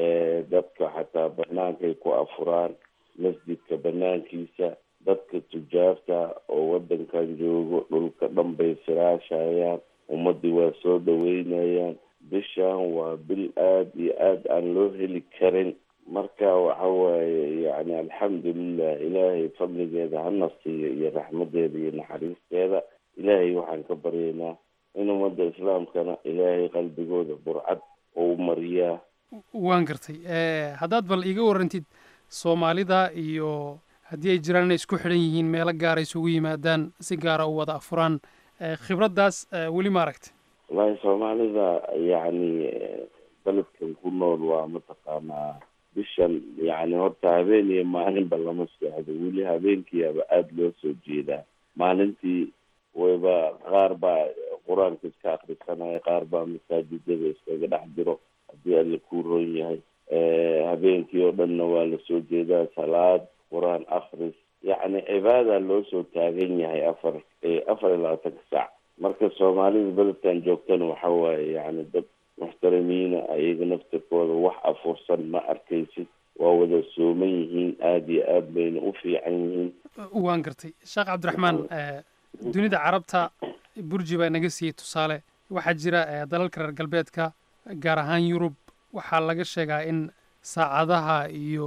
dadka xataa banaankay ku afuraan masjidka banaankiisa dadka tujaarta oo wadankan joogo dhulka dhan bay firaashayaan ummadii waa soo dhaweynayaan bishan waa bil aada iyo aada aan loo heli karin marka waxa waaye yani alxamdulilah ilaahay fadligeeda hana siiyo iyo raxmadeeda iyo naxariisteeda ilaahay waxaan ka baryaynaa in ummadda islaamkana ilaahay qalbigooda burcad oo u mariyaa waan gartay haddaad bal iiga warrantid soomaalida iyo haddii ay jiraan inay isku xidhan yihiin meelo gaara isugu yimaadaan si gaara u wada afuraan khibraddaas weli ma aragtay wallaahi soomaalida yacni beledkan ku nool waa mataqaanaa bishan yacni horta habeen iyo maalinba lama seexdo weli habeenkiiaba aada loo soo jeedaa maalintii wayba qaar baa qur-aanka iska akrisanaya qaar baa masaajidada iskaga dhex jiro haddii alla kuu roon yahay habeenkii oo dhanna waa lasoo jeedaa salaad qur-aan akris yacni cibaada loo soo taagan yahay afar afar iyo labaatanka saac marka soomaalida beledkan joogtana waxa waaye yacni dad muxtarimiina ayaga naftirkooda wax afursan ma arkaysid waa wada sooman yihiin aada iyo aad bayna u fiican yihiin waan gartay sheekh cabdiraxmaan dunida carabta burji baa naga siiyey tusaale waxaa jira dalalka reer galbeedka gaar ahaan yurub waxaa laga sheegaa in saacadaha iyo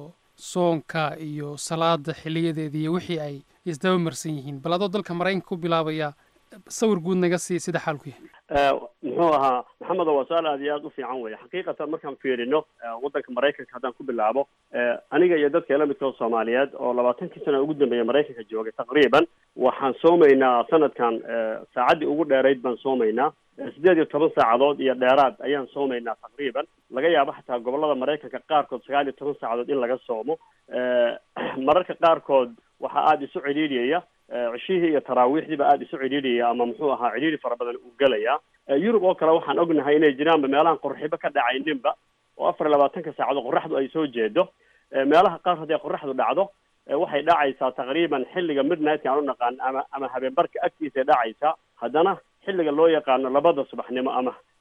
soonka iyo salaada xiliyadeeda iyo wixii ay isdaba marsan yihiin bal adoo dalka maraykanka ku bilaabaya sawir guud naga sii sida xaalku yahay muxuu ahaa maxamed waa su-aal aad iyo aada u fiican weeye xaqiiqatan markaan fiirino waddanka maraykanka haddaan ku bilaabo aniga iyo dadka ila midkoo soomaaliyeed oo labaatankii sana ugu dambeeya maraykanka joogay taqriiban waxaan soomaynaa sanadkan saacaddii ugu dheerayd baan soomaynaa sideed iyo toban saacadood iyo dheeraad ayaan soomaynaa taqriiban laga yaabo xataa gobolada maraykanka qaarkood sagaal iyo toban saacadood in laga soomo mararka qaarkood waxaa aada isu cidhiidhiyaya cishihii iyo taraawiixdiiba aada isu cidhiidhiyaya ama muxuu ahaa cidhiidhi fara badan uu gelaya yurub oo kale waxaan ognahay inay jiraanba meelahan qorxibo ka dhacayninba oo afar iyo labaatanka saacadood qoraxdu ay soo jeedo meelaha qaar haddii qoraxdu dhacdo waxay dhacaysaa taqriiban xilliga midnightka aan u naqaan ama ama habeenbarka agtiisay dhacaysaa haddana xilliga loo yaqaano labada subaxnimo ama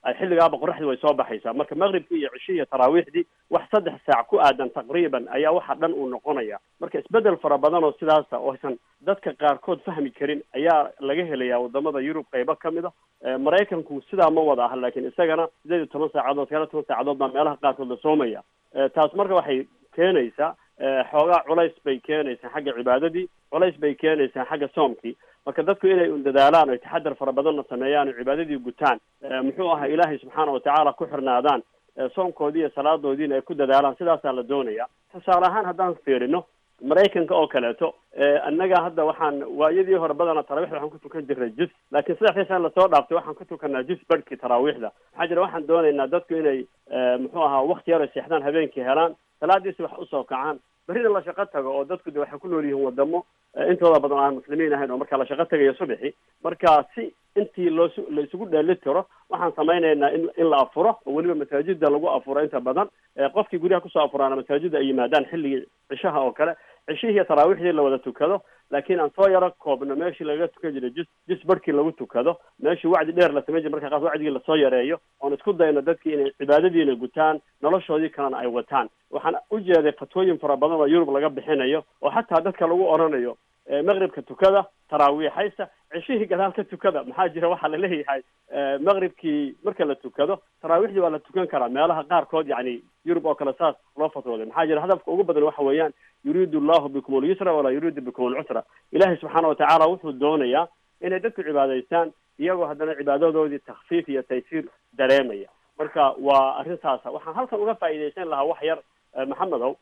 ay xilligaaba qoraxdii way soo baxaysaa marka maqribkii iyo cishii iyo taraawiixdii wax saddex saac ku aadan taqriiban ayaa waxa dhan uu noqonaya marka isbedel fara badan oo sidaasa oo aysan dadka qaarkood fahmi karin ayaa laga helayaa wadamada yurub qaybo ka mid a maraykanku sidaa ma wada aha laakiin isagana sideed iyo toban saacadood sagaal iyo toban saacadood baa meelaha qaarkood la soomaya taas marka waxay keenaysaa xoogaa culays bay keenaysaa xagga cibaadadii culays bay keenaysaa xagga soomkii marka dadku inay un dadaalaan oy taxadar fara badanna sameeyaan oo cibaadadii gutaan muxuu ahaa ilaahay subxaana watacaala ku xirnaadaan soomkoodii iyo salaadoodiina ay ku dadaalaan sidaasaa la doonaya tusaale ahaan haddaan fiirino maraykanka oo kaleeto annaga hadda waxaan waayadii hore badana taraawiixda waxaan ku tukan jirnay jus laakiin saddexdii sana lasoo dhaaftay waxaan ku tukanaa jus barhkii taraawiixda maxaa jira waxaan doonaynaa dadku inay muxuu ahaa wakti yar ay seexdaan habeenkii helaan salaadiisi wax usoo kacaan berrina la shaqo tago oo dadku de waxay ku nool yihiin wadamo intooda badan aan muslimiin ahayn oo marka la shaqo tagayo subaxi marka si intii loosu la isugu dheeli tiro waxaan samaynaynaa in in la afuro oo weliba masaajida lagu afuro inta badan qofkii guryaha kusoo afuraana masaajida ay yimaadaan xilligii cishaha oo kale cishihii iyo taraawiixdii la wada tukado laakiin aan soo yaro koobno meeshii lagaga tukan jiray jus jus barhkii lagu tukado meeshii wacdi dheer la samayn jiray marka qaas wacdigii lasoo yareeyo oon isku dayno dadkii inay cibaadadiina gutaan noloshoodii kalena ay wataan waxaan u jeeday fatwooyin fara badan oo yurub laga bixinayo oo xataa dadka lagu oranayo maqribka tukada taraawiixaysa ceshihii gadaal ka tukada maxaa jira waxaa la leeyahay maqribkii marka la tukado taraawiixdii waa la tukan karaa meelaha qaarkood yani yurub oo kale saas loo fatwooday maxaa jira hadafka ugu badan waxa weeyaan yuriidu allahu bikum alyusra walaa yuriidu bikum alcusra ilaahay subxaana watacaala wuxuu doonayaa inay dadku cibaadaystaan iyagoo haddana cibaadadoodii takfiif iyo taysiir dareemaya marka waa arrintaasa waxaan halkan uga faa'iidaysan lahaa wax yar maxamedow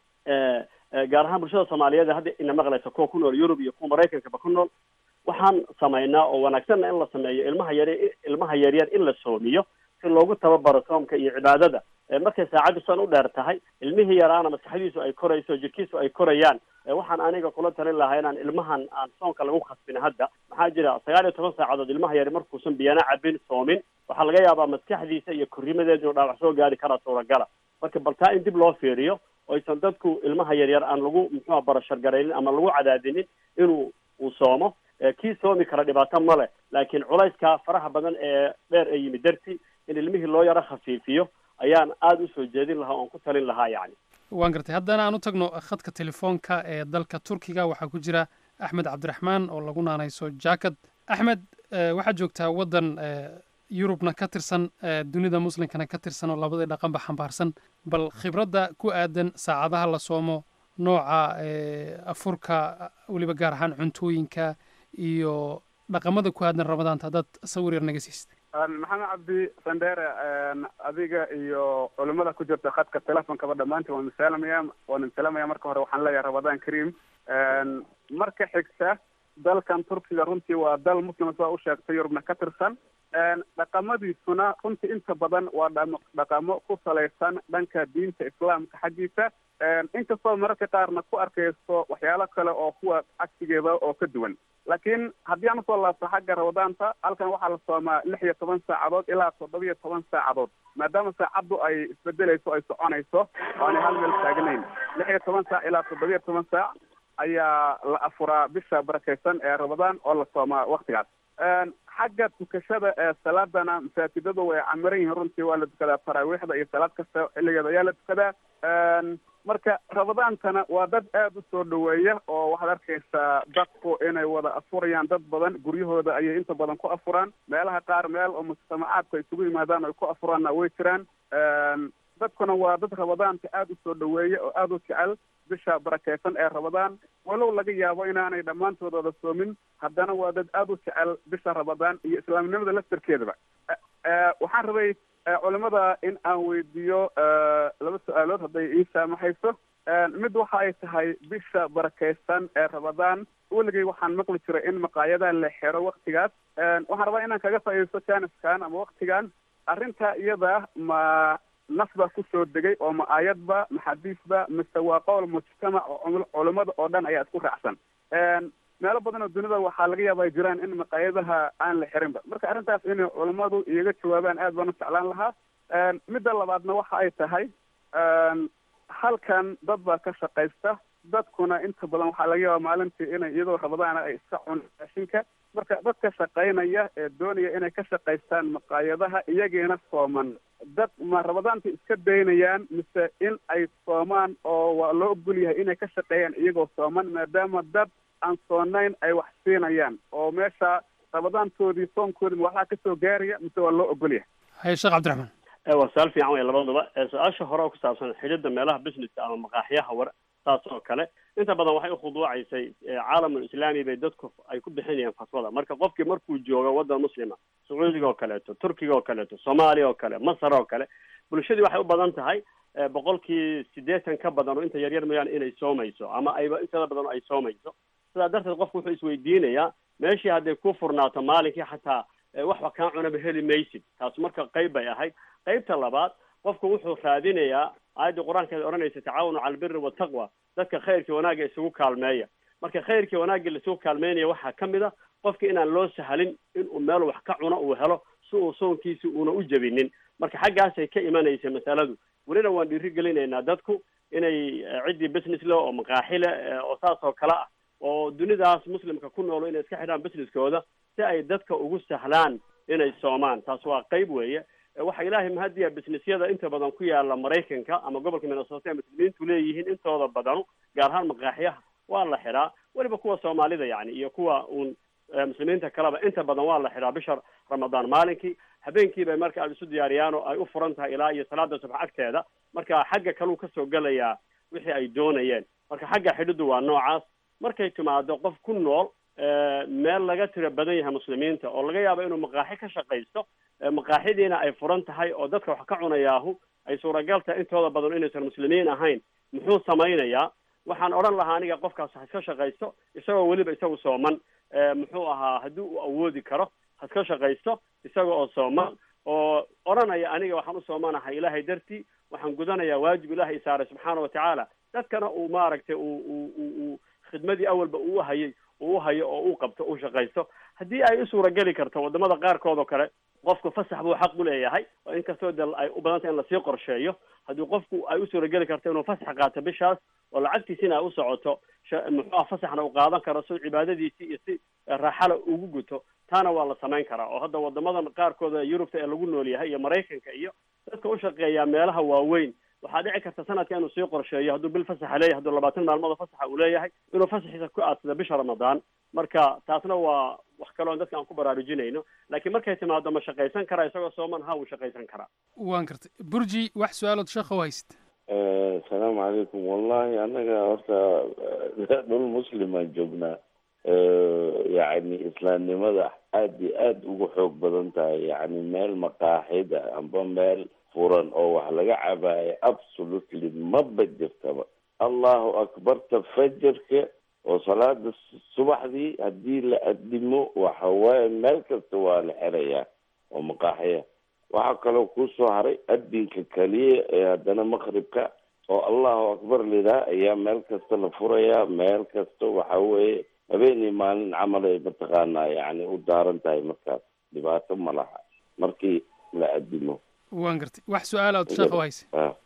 gaar ahaan bulshada soomaaliyeed hadda ina maqlaysa kuwa ku nool yurub iyo kuwa maraykankaba ku nool waxaan samaynaa oo wanaagsanna in la sameeyo ilmaha yar ilmaha yaryar in la soomiyo si loogu tababaro soomka iyo cibaadada markay saacaddu san u dheer tahay ilmihii yaraana maskaxdiisu ay korayso jirkiisu ay korayaan waxaan aniga kula talin lahaa inaan ilmahan aan soonka lagu khasbin hadda maxaa jira sagaal iyo toban saacadood ilmaha yari markuusan biyana cabin soomin waxaa laga yaabaa maskaxdiisa iyo korrimadeeda inuu dhaawac soo gaari karaa suuragala marka bal taa in dib loo fiiriyo oysan dadku ilmaha yaryar aan lagu muxuua barashargaraynin ama lagu cadaadinin inuu uu soomo kii soomi kara dhibaato ma leh laakiin culayska faraha badan ee dheer ee yimid darti in ilmihii loo yaro khafiifiyo ayaan aada usoo jeedin lahaa oon ku talin lahaa yani waan gartay haddana aan u tagno khadka telefoonka ee dalka turkiga waxaa ku jira axmed cabdiraxmaan oo lagu naanayso jacket axmed waxaad joogtaa waddan yurubna ka tirsan dunida muslimkana ka tirsan oo labadii dhaqanba xambaarsan bal khibradda ku aadan saacadaha la soomo nooca afurka weliba gaar ahaan cuntooyinka iyo dhaqamada ku aadan ramadaanta haddaad sawir yar naga siist maxamed cabdi sandere adiga iyo culimada ku jirta khadka telefonkaba dhammaantiin waan misaalamaya waan misaalamaya marka hore waxaan leeyahay ramadaan kareem marka xigta dalkan turkiga runtii waa dal muslim saa u sheegtay yurubna ka tirsan dhaqamadiisuna runtii inta badan waa dham dhaqamo ku salaysan dhanka diinta islaamka xaggiisa inkastoo mararka qaarna ku arkayso waxyaalo kale oo kuwa cagsigeeda oo ka duwan laakiin haddii aan usoo laabto xagga ramadaanta halkan waxaa la soomaa lix iyo toban saacadood ilaa toddoba iyo toban saacadood maadaama saacaddu ay isbedelayso ay soconayso oo aanay hal meel taagnayn lix iyo toban saac ilaa toddoba iyo toban saac ayaa la afuraa bisha barakaysan ee ramadaan oo la soomaa waktigaas xagga tukashada ee salaadana masaajidadu way camiran yihiin runtii waa la tukadaa taraawiixda iyo salaad kasta xilligeeda ayaa la tukadaa marka ramadaantana waa dad aada u soo dhaweeya oo waxaad arkaysaa dadku inay wada afurayaan dad badan guryahooda ayay inta badan ku afuraan meelaha qaar meel oo mujtamacaadku ay isugu yimaadaan ay ku afuraanna way jiraan dadkuna waa dad ramadaanka aada u soo dhaweeya oo aada u jecel bisha barakeysan ee ramadaan walow laga yaabo inaanay dhammaantood wada soomin haddana waa dad aada u jecel bisha ramadaan iyo islaamnimada laftarkeedaba waxaan rabay culimada in aan weydiiyo laba su-aalood hadday ii saamaxayso mid waxa ay tahay bisha barakeysan ee ramadaan weligay waxaan maqli jiray in maqaayadaha la xiro waktigaas waxaan rabaa inaan kaga faa'iidaysto janiskan ama waktigan arrinta iyada ma nas baa kusoo degay oo ma aayadba ma xadiisba mise waa qowl mujtamac oo culimada oo dhan ayaa isku raacsan meelo badan oo dunida waxaa laga yaaba ay jiraan in maqaayadaha aan la xirinba marka arrintaas inay culimadu iyaga jawaabaan aad baan u jeclaan lahaa midda labaadna waxa ay tahay halkan dad baa ka shaqaysta dadkuna inta badan waxaa laga yaabaa maalintii inay iyadoo rabadaana ay iska cunaan raashinka marka dadka shaqaynaya ee doonaya inay ka shaqaystaan maqaayadaha iyagiina sooman dad ma rabadaanta iska daynayaan mise in ay soomaan oo waa loo ogol yahay inay ka shaqeeyaan iyagoo sooman maadaama dad aan soonayn ay wax siinayaan oo meesha rabadaantoodii soonkoodii ma waxaa kasoo gaaraya mise waa loo ogol yahay haye sheekh cabdiraxmaan waa su-aal fiican wey labaduba su-aasha hore oo ku saabsan xidhidda meelaha businesska ama maqaaxiyaha war saas oo kale inta badan waxay ukhuduucaysay caalamul islaami bay dadku ay ku bixinayaan fatwada marka qofkii markuu joogo waddan muslima sacuudiga oo kaleeto turkiga oo kaleeto soomaaliya oo kale masar oo kale bulshadii waxay u badan tahay boqolkii siddeetan ka badan oo inta yaryar mayaan inay soomayso ama ayba intada badan ay soomayso sidaa darteed qofku wuxuu isweydiinayaa meeshii hadday ku furnaato maalinkii xataa waxba kaa cunaba heli maysid taas marka qayb bay ahayd qaybta labaad qofku wuxuu raadinayaa aayadda qur-aankeeda odhanaysa tacaawanu cala albiri wataqwa dadka khayrkii wanaagga isugu kaalmeeya marka khayrkii wanaagga laisugu kaalmeynaya waxaa ka mid a qofki inaan loo sahalin inuu meel wax ka cuno uu helo si uu soonkiisi uuna u jebinin marka xaggaasay ka imanaysa masaladu welina waan dhiiri gelinaynaa dadku inay ciddii business le oo maqaaxi le oo saas oo kale ah oo dunidaas muslimka ku noolo inay iska xidhaan businesskooda si ay dadka ugu sahlaan inay soomaan taas waa qayb weeye waxa ilaahay mahadiya businessyada inta badan ku yaala maraykanka ama gobolka minnesota ee muslimiintu leeyihiin intooda badanu gaar ahaan maqaaxiyaha waa la xidhaa weliba kuwa soomaalida yani iyo kuwa uun muslimiinta kaleba inta badan waa la xidhaa bisha ramadaan maalinkii habeenkii bay marka aada isu diyaariyaan oo ay u furan tahay ilaa iyo salaada subax agteeda marka xagga kaluu kasoo gelayaa wixii ay doonayeen marka xagga xidhidu waa noocaas markay timaado qof ku nool meel laga tiro badan yahay muslimiinta oo laga yaabo inuu maqaaxi ka shaqaysto maqaaxidiina ay furan tahay oo dadka wax ka cunayaahu ay suuragal tahay intooda badan inaysan muslimiin ahayn muxuu samaynayaa waxaan odhan lahaa aniga qofkaas ha iska shaqaysto isagoo weliba isagu sooman muxuu ahaa haddii uu awoodi karo ha iska shaqaysto isaga oo sooman oo odhanaya aniga waxaan u soomanahay ilaahay dartii waxaan gudanayaa waajib ilaahay isaaray subxaana watacaala dadkana uu maaragtay uu uu uu khidmadii awalba uu hayay uu hayo oo uu qabto uu shaqaysto haddii ay u suurageli karto wadamada qaarkood oo kale qofku fasax buu xaq u leeyahay oo inkastoo de ay u badantay in lasii qorsheeyo haddii qofku ay u suurageli karto inuu fasax qaato bishaas oo lacagtiisina ay u socoto muxuuha fasaxna uu qaadan karo si cibaadadiisii iyo si raaxala ugu guto taana waa la samayn karaa oo hadda wadamadan qaarkooda yurubta ee lagu nool yahay iyo maraykanka iyo dadka u shaqeeya meelaha waaweyn waxaa dhici karta sanadka inuu sii qorsheeyo hadduu bil fasaxa leeyahay hadduu labaatan maalmood fasaxa uu leeyahay inuu fasaxiisa ku aadsado bisha ramadaan marka taasna waa wax kaloon dadka aan ku baraarujinayno laakiin markay timaado ma shaqaysan karaa isagoo sooman ha wuu shaqaysan karaa waan kartay burji wax su-aalood sheekha u haysid asalaamu calaykum wallahi annaga horta dhul muslimaan joognaa yacni islaamnimada aad iyo aada ugu xoog badan tahay yacni meel maqaaxida amba meel furan oo wax laga cabaayo absolutely maba jirtaba allahu akbarta fajarka oo salaada subaxdii haddii la adimo waxa waaye meel kasta waa la xerayaa oo maqaaxiya waxaa kaloo kusoo haray adinka keliya ee haddana maqribka oo allahu akbar lidaa ayaa meel kasta la furayaa meel kasta waxa weeye habeenii maalin camal ay mataqaanaa yani u daaran tahay markaas dhibaato ma laha markii la adimo waan gartay wax su-aalood sheekha u haysa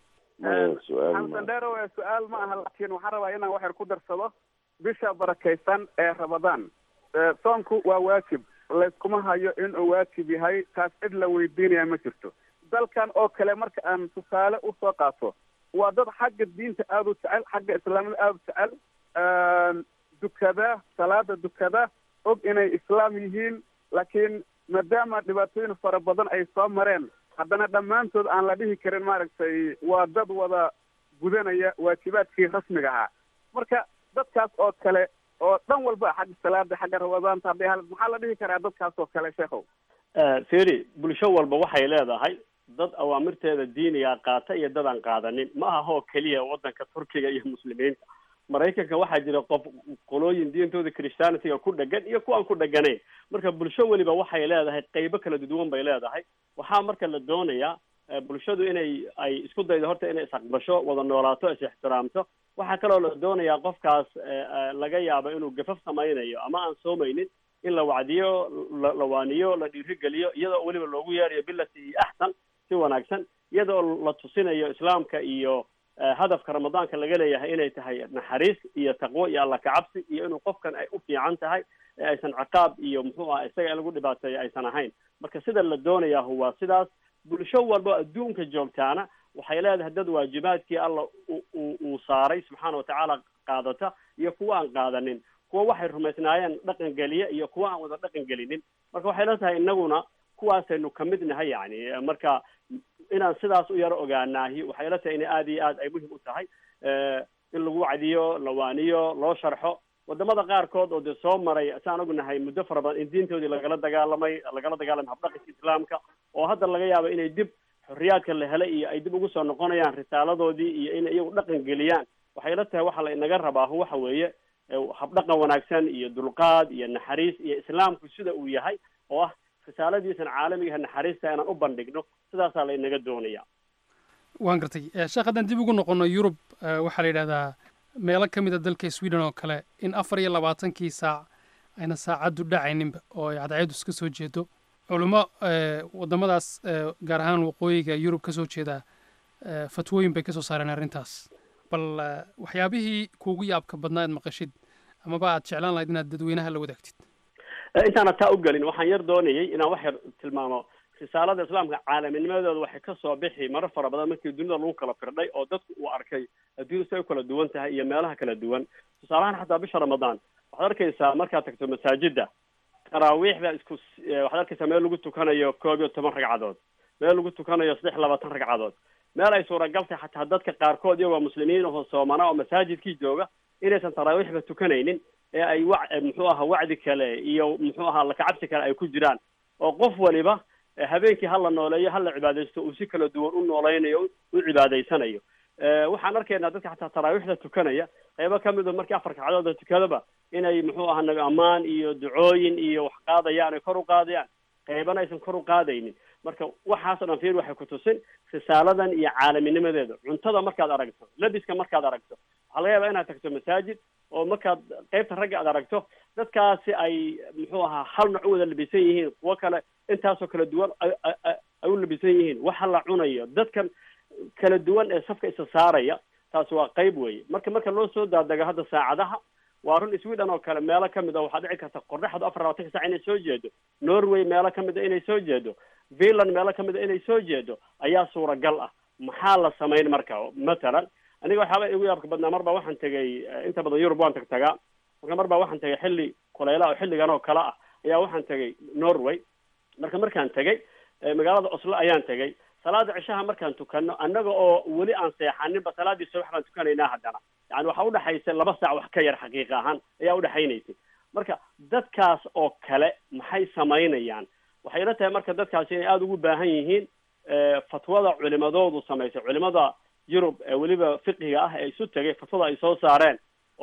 xamsan dheerow su-aal ma aha laakiin waxaan rabaa inaan wax yar ku darsado bisha barakaysan ee ramadaan soonku waa waajib layskuma hayo inuu waajib yahay taas cid la weydiinaya ma jirto dalkan oo kale marka aan tusaale usoo qaato waa dad xagga diinta aada u jecel xagga islaamnimada aada u jecel dukada salaada dukada og inay islaam yihiin laakiin maadaama dhibaatooyin fara badan ay soo mareen haddana dhammaantood aan la dhihi karin maaragtay waa dad wada gudanaya waajibaadkii rasmiga ahaa marka dadkaas oo kale oo dhan walba xagga salaada xagga ramadaanta hadday hal maxaa la dhihi karaa dadkaas oo kale sheekhow feri bulsho walba waxay leedahay dad awaamirteeda diiniga qaata iyo dad aan qaadanin ma aha oo keliya waddanka turkiga iyo muslimiinta maraykanka waxaa jira qof qolooyin diintooda christianityga ku dhegan iyo kuwaan ku dheganayn marka bulsho weliba waxay leedahay qeybo kala duwan bay leedahay waxaa marka la doonayaa bulshadu inay ay isku daydo horta inay isaqbasho wada noolaato is ixtiraamto waxaa kaloo la doonayaa qofkaas laga yaabo inuu gafaf samaynayo ama aan soomaynin in la wacdiyo la waaniyo la dhiirigeliyo iyadoo weliba loogu yeerayo bilati iyo axsan si wanaagsan iyadoo la tusinayo islaamka iyo hadafka ramadaanka laga leeyahay inay tahay naxariis iyo taqwo iyo alla kacabsi iyo inuu qofkan ay u fiican tahay ee aysan ciqaab iyo muxuu aha isaga in lagu dhibaateeyo aysan ahayn marka sida la doonayahu waa sidaas bulsho walba oo adduunka joogtaana waxay leedahay dad waajibaadkii alla uu saaray subxaana watacaala qaadata iyo kuwa aan qaadanin kuwa waxay rumaysnaayeen dhaqan geliya iyo kuwa aan wada dhaqan gelinin marka waxay la tahay inaguna kuwaasaynu kamid nahay yani marka inaan sidaas u yaro ogaanaahi waxay la tahay in aada iyo aad ay muhim u tahay in lagu wacdiyo lawaaniyo loo sharxo wadamada qaarkood oo dee soo maray saan ognahay muddo fara badan in diintoodii lagala dagaalamay lagala dagaalamay habdhaqanka islaamka oo hadda laga yaabo inay dib xorriyaadka la helay iyo ay dib ugu soo noqonayaan risaaladoodii iyo inay iyagu dhaqan geliyaan waxay la tahay waxa la inaga rabaa waxa weeye habdhaqan wanaagsan iyo dulqaad iyo naxariis iyo islaamku sida uu yahay oo ah risaaladiisan caalamigaha naxariista inaan u bandhigno sidaasaa la inaga doonaya waan gartay sheekh haddaan dib ugu noqono yurub waxaa la yidhahdaa meelo ka mid a dalka sweden oo kale in afar iyo labaatankii saac ayna saacaddu dhacayninba oo ay cadceedu iska soo jeedo culummo waddamadaas gaar ahaan waqooyiga yurub ka soo jeeda fatwooyin bay ka soo saareen arrintaas bal waxyaabihii kuugu yaabka badnaa aad maqashid amaba aad jeclaan lahayd inaad dadweynaha la wadaagtid intaana taa u gelin waxaan yar doonayay inaan wax yar tilmaamo risaalada islaamka caalaminimadooda waxay kasoo bixi marar fara badan markii dunida lagu kala firdhay oo dadku uu arkay adduunya si ay u kala duwan tahay iyo meelaha kala duwan tusaalahaan xataa bisha ramadaan waxaad arkaysaa markaad tagto masaajida taraawiixda isku waxaad arkaysaa meel lagu tukanayo koob iyo toban ragcadood meel lagu tukanayo saddex labaatan ragcadood meel ay suuragal tahay xataa dadka qaarkood iyagoo muslimiin ahoo soomana oo masaajidkii jooga inaysan taraawiixba tukanaynin ee ay wa muxuu aha wacdi kale iyo muxuu ahaa lakacabsi kale ay ku jiraan oo qof waliba habeenkii hala nooleeyo hala cibaadaysto uu si kala duwan u noolaynayo u cibaadaysanayo waxaan arkaynaa dadka xataa taraawiixda tukanaya qaybo kamid o markii afar kacdooda tukadaba inay muxuu aha nabi ammaan iyo ducooyin iyo wax qaadayaan ay kor u qaadayaan qaybana aysan kor u qaadaynin marka waxaasoo dhan fiir waxay ku tusin risaaladan iyo caalaminimadeeda cuntada markaad aragto labiska markaad aragto waxaa laga yaabaa inaad tagto masaajid oo markaad qaybta ragga aad aragto dadkaasi ay muxuu ahaa hal nooc u wada labisan yihiin kuwo kale intaasoo kala duwan ay u labisan yihiin waxa la cunayo dadkan kala duwan ee safka isa saaraya taasi waa qayb weeye marka marka loo soo daadego hadda saacadaha waa run sweden oo kale meelo kamid a waxaa dhici karta qorraxdu afar labaatanka sac inay soo jeedo norway meelo kamid a inay soo jeedo finland meelo kamid a inay soo jeedo ayaa suuragal ah maxaa la samayn marka mathalan aniga waxyaaba igu yaabka badnaa mar baa waxaan tegay inta badan yurub waan tag tagaa marka mar baa waxaan tegay xilli kulayla oo xilligan oo kale ah ayaa waxaan tegay norway marka markaan tegay magaalada oslo ayaan tegay salaada cishaha markaan tukano annaga oo weli aan seexaninba salaadii subax baan tukanaynaa haddana yani waxaa udhexaysa laba saac wax ka yar xaqiiqa ahaan ayaa udhexaynaysay marka dadkaas oo kale maxay samaynayaan waxay ila tahay marka dadkaasi inay aada ugu baahan yihiin fatwada culimadoodu samaysay culimada yurub ee weliba fiqiga ah ee isu tegay fatwada ay soo saareen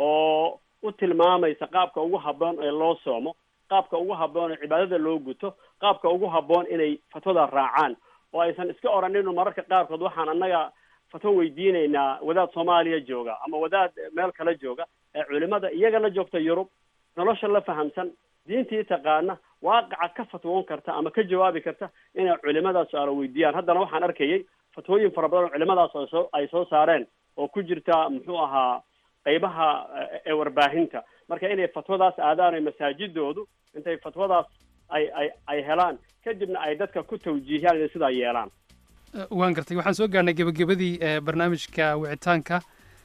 oo u tilmaamaysa qaabka ugu habboon ee loo soomo qaabka ugu habboon ee cibaadada loo guto qaabka ugu habboon inay fatwada raacaan oo aysan iska odhaninu mararka qaarkood waxaan annaga fatwo weydiinaynaa wadaad soomaaliya jooga ama wadaad meel kale jooga ee culimada iyaga la joogta yurub nolosha la fahamsan diintii taqaana waaqaca ka fatwoon karta ama ka jawaabi karta inay culimadaas su-aalo weydiiyaan haddana waxaan arkayay fatwooyin fara badan oo culimadaas oo soo ay soo saareen oo ku jirta muxuu ahaa qaybaha ee warbaahinta marka inay fatwadaas aadaan masaajidoodu intay fatwadaas ay ay ay helaan kadibna ay dadka ku tawjiihiyaan inay sidaa yeelaan waan gartay waxaan soo gaarnay gebagabadii barnaamijka wicitaanka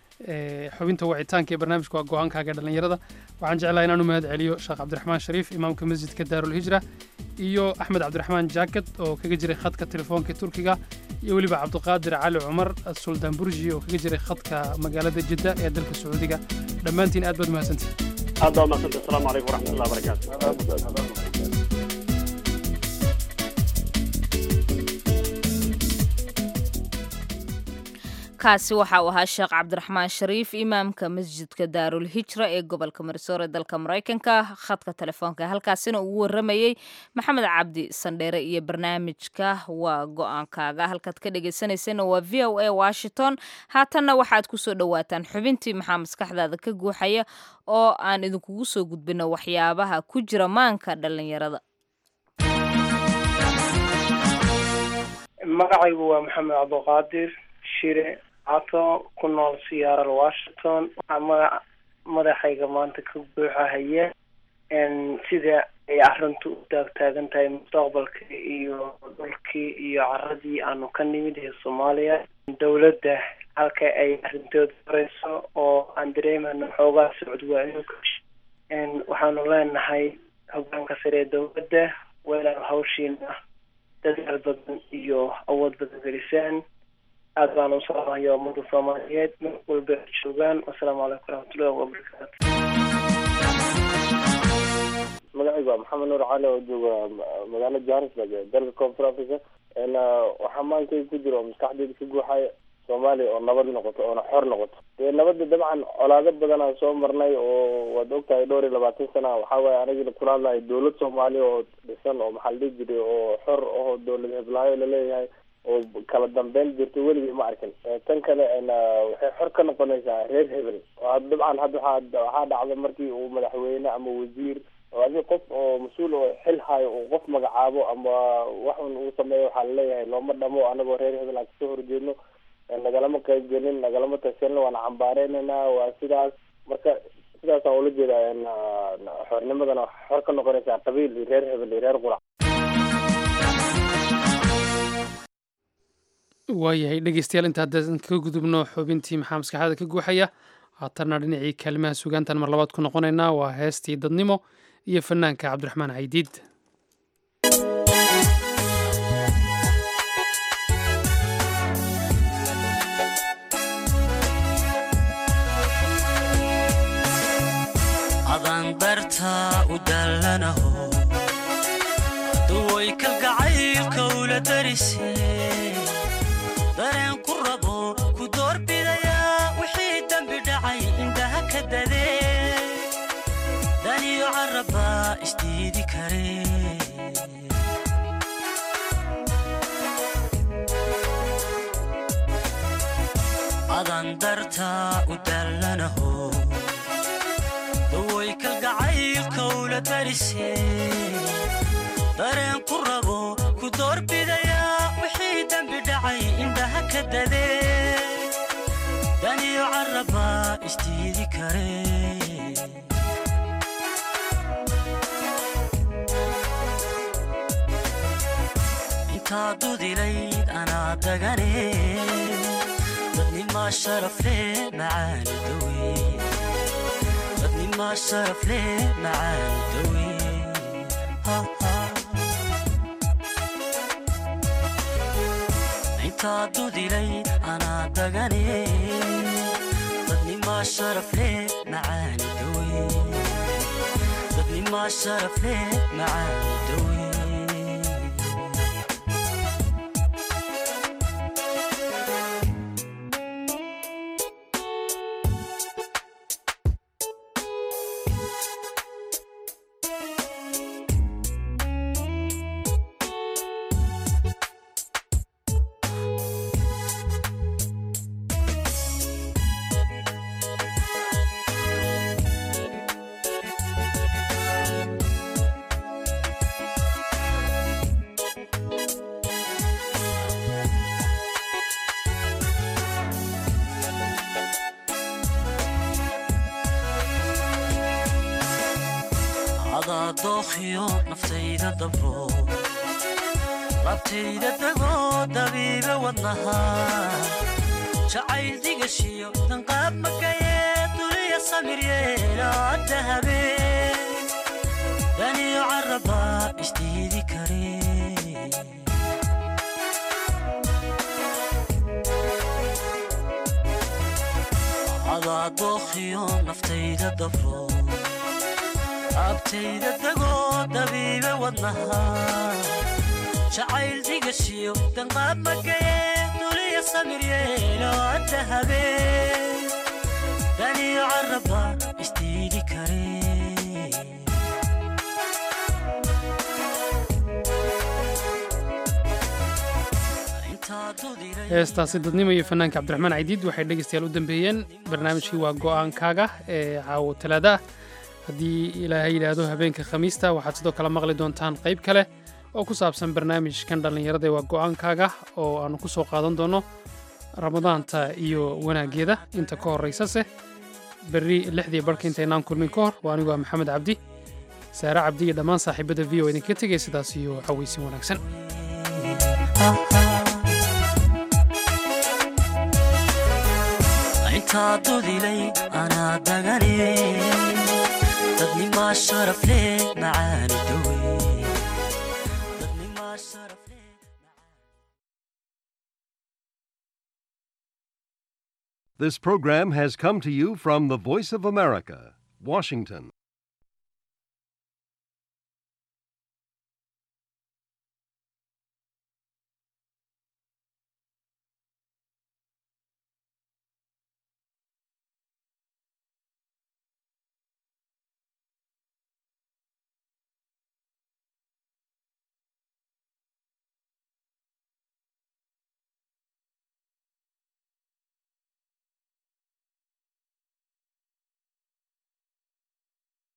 xubinta wicitaanka ee barnaamijka waa go-aankaaga dhalinyarada waxaan jeclahay inaan u mahad celiyo sheekh cabdiraxmaan shariif imaamka masjidka daarulhijra iyo axmed cabdiraxmaan jaakad oo kaga jiray khadka telefoonka turkiga iyo weliba cabdiqaadir cali cumar suldaan burji oo kaga jiray khadka magaalada jidda ee dalka sacuudiga dhammaantiin aad baad mahadsantihin aad baa mahadsanta asalaamu calaykum waraxmatullahi wabarakaatu kaasi waxa uu ahaa sheekh cabdiraxmaan shariif imaamka masjidka daarul hijra ee gobolka marisoor ee dalka maraykanka khadka telefoonka halkaasina ugu waramayey maxamed cabdi sandheere iyo barnaamijka waa go-aankaaga halkaad ka dhagaysanaysana waa v o a washington haatanna waxaad kusoo dhowaataan xubintii maxaa maskaxdaada ka guuxaya oo aan idinkugu soo gudbino waxyaabaha ku jira maanka dhalinyarada magacaygu waa maxamed cabdiqaadir shire cato ku nool seattle washington waxaa magaca madaxayga maanta ka buuxahaya sida ay arrintu u taagtaagan tahay mustaqbalka iyo dhulkii iyo caradii aanu ka nimid ee soomaaliya dowladda halka ay arrintooda horeyso oo aan dareemano xoogaa socod waayo waxaanu leenahay hogaanka sare ee dowladda weelaan hawshiina dadaal badan iyo awood badan gelisaan aad baan u salaamaya ummadda soomaaliyeed meel walba ay joogaan wasalaamu calaykum waraxmatullahi wabarakaatu magacaygu waa maxamed nuur cali oo jooga magaalada johannesburg ee dalka koonfur africa waxaa maankay ku jira oo maskaxdeyda ka guuxaya soomaaliya oo nabad noqoto oona xor noqoto dee nabadda dabcan colaado badan aan soo marnay oo waad ogtahay dhowr iyo labaatan sana waxaa waaye anigina kula hadlahay dowlad soomaaliya oo dhisan oo maxaa la dhihi jiray oo xor oo dowlad heblaayo laleeyahay oo kala dambeyn jirto weligii ma arkin tan kale waxay xor ka noqonaysaa reer hebel dabcan hadda waxaa waxaa dhacda markii uu madaxweyne ama wasiir oo adi qof oo mas-uul oo xil hayo uu qof magacaabo ama waxun uu sameeyo waxaa laleeyahay looma dhamo anagoo reer hebel aan kasoo horjeedno nagalama qayb gelin nagalama tashanin waana cambaareynayna waa sidaas marka sidaasaan ula jeedaa xornimadana xor ka noqonaysaa qabiil iyo reer hebel iyo reer qurac waayahay dhegeystayaal inta haddaan kaga gudubno xubintii maxaa maskaxda ka guuxaya haatanna dhinacii kaalimaha sugaantan mar labaad ku noqonaynaa waa heestii dadnimo iyo fanaanka cabdiraxmaan caydiid adandarta u dallanaho duway kalgacaylka ula darise dareen ku rabo ku doorbidayaa wixii dembi dhacay indhaha ka dadee daniyo carrabbaa isdiidi kare adandarta u dallanaho daway kalgacaylka ula darise dareen ku rabo ku doorbidayaa wixii dembi dhacay indhaha ka dadee daniyo carrabbaa isdiidi kare intaa dudilayd anaa dagane dadnimaa sharafle macaani dawe dadnimaa sharafle macaani dawe intaa dudilay anaa dagane dadnimaa sharafle macaani dawe dadnimaa sharafle macaani dawe adaa dookhiyo naftayda dabro labtayda degoo dabiibe wadnaha jacayl digashiyo danqaab makayee duliya samir yeelaa dahabee daniyo carrabbaa isdiidi kare adaa dookhiyo naftayda dabro abtayda degoo dabiibe wadnaha jacayl digashiyo danqaab makayee duliya samir yeeloo dahabee daniyo carrabba isdiidi kare heestaasi dadnimo iyo fanaanka cabdiraxmaan caydiid waxay dhegeystayaal u dambeeyeen barnaamijkii waa go'aankaaga ee caawo talaada ah haddii ilaahay yidhaahdo habeenka khamiista waxaad sidoo kale maqli doontaan qayb kale oo ku saabsan barnaamijkan dhallinyarada ee waa go'aankaaga oo aanu ku soo qaadan doono ramadaanta iyo wanaaggeeda inta ka horraysase berri lixdii barhka intaynaan kulmin ka hor waa anigu waa maxamed cabdi saare cabdi iyo dhammaan saaxiibada v o idinka tegay sidaas iyo cawaysin wanaagsan intaa dudilay anaa dagane dadnimaa sharaf leh macaani dawe This program has come to you from the Voice of America, Washington.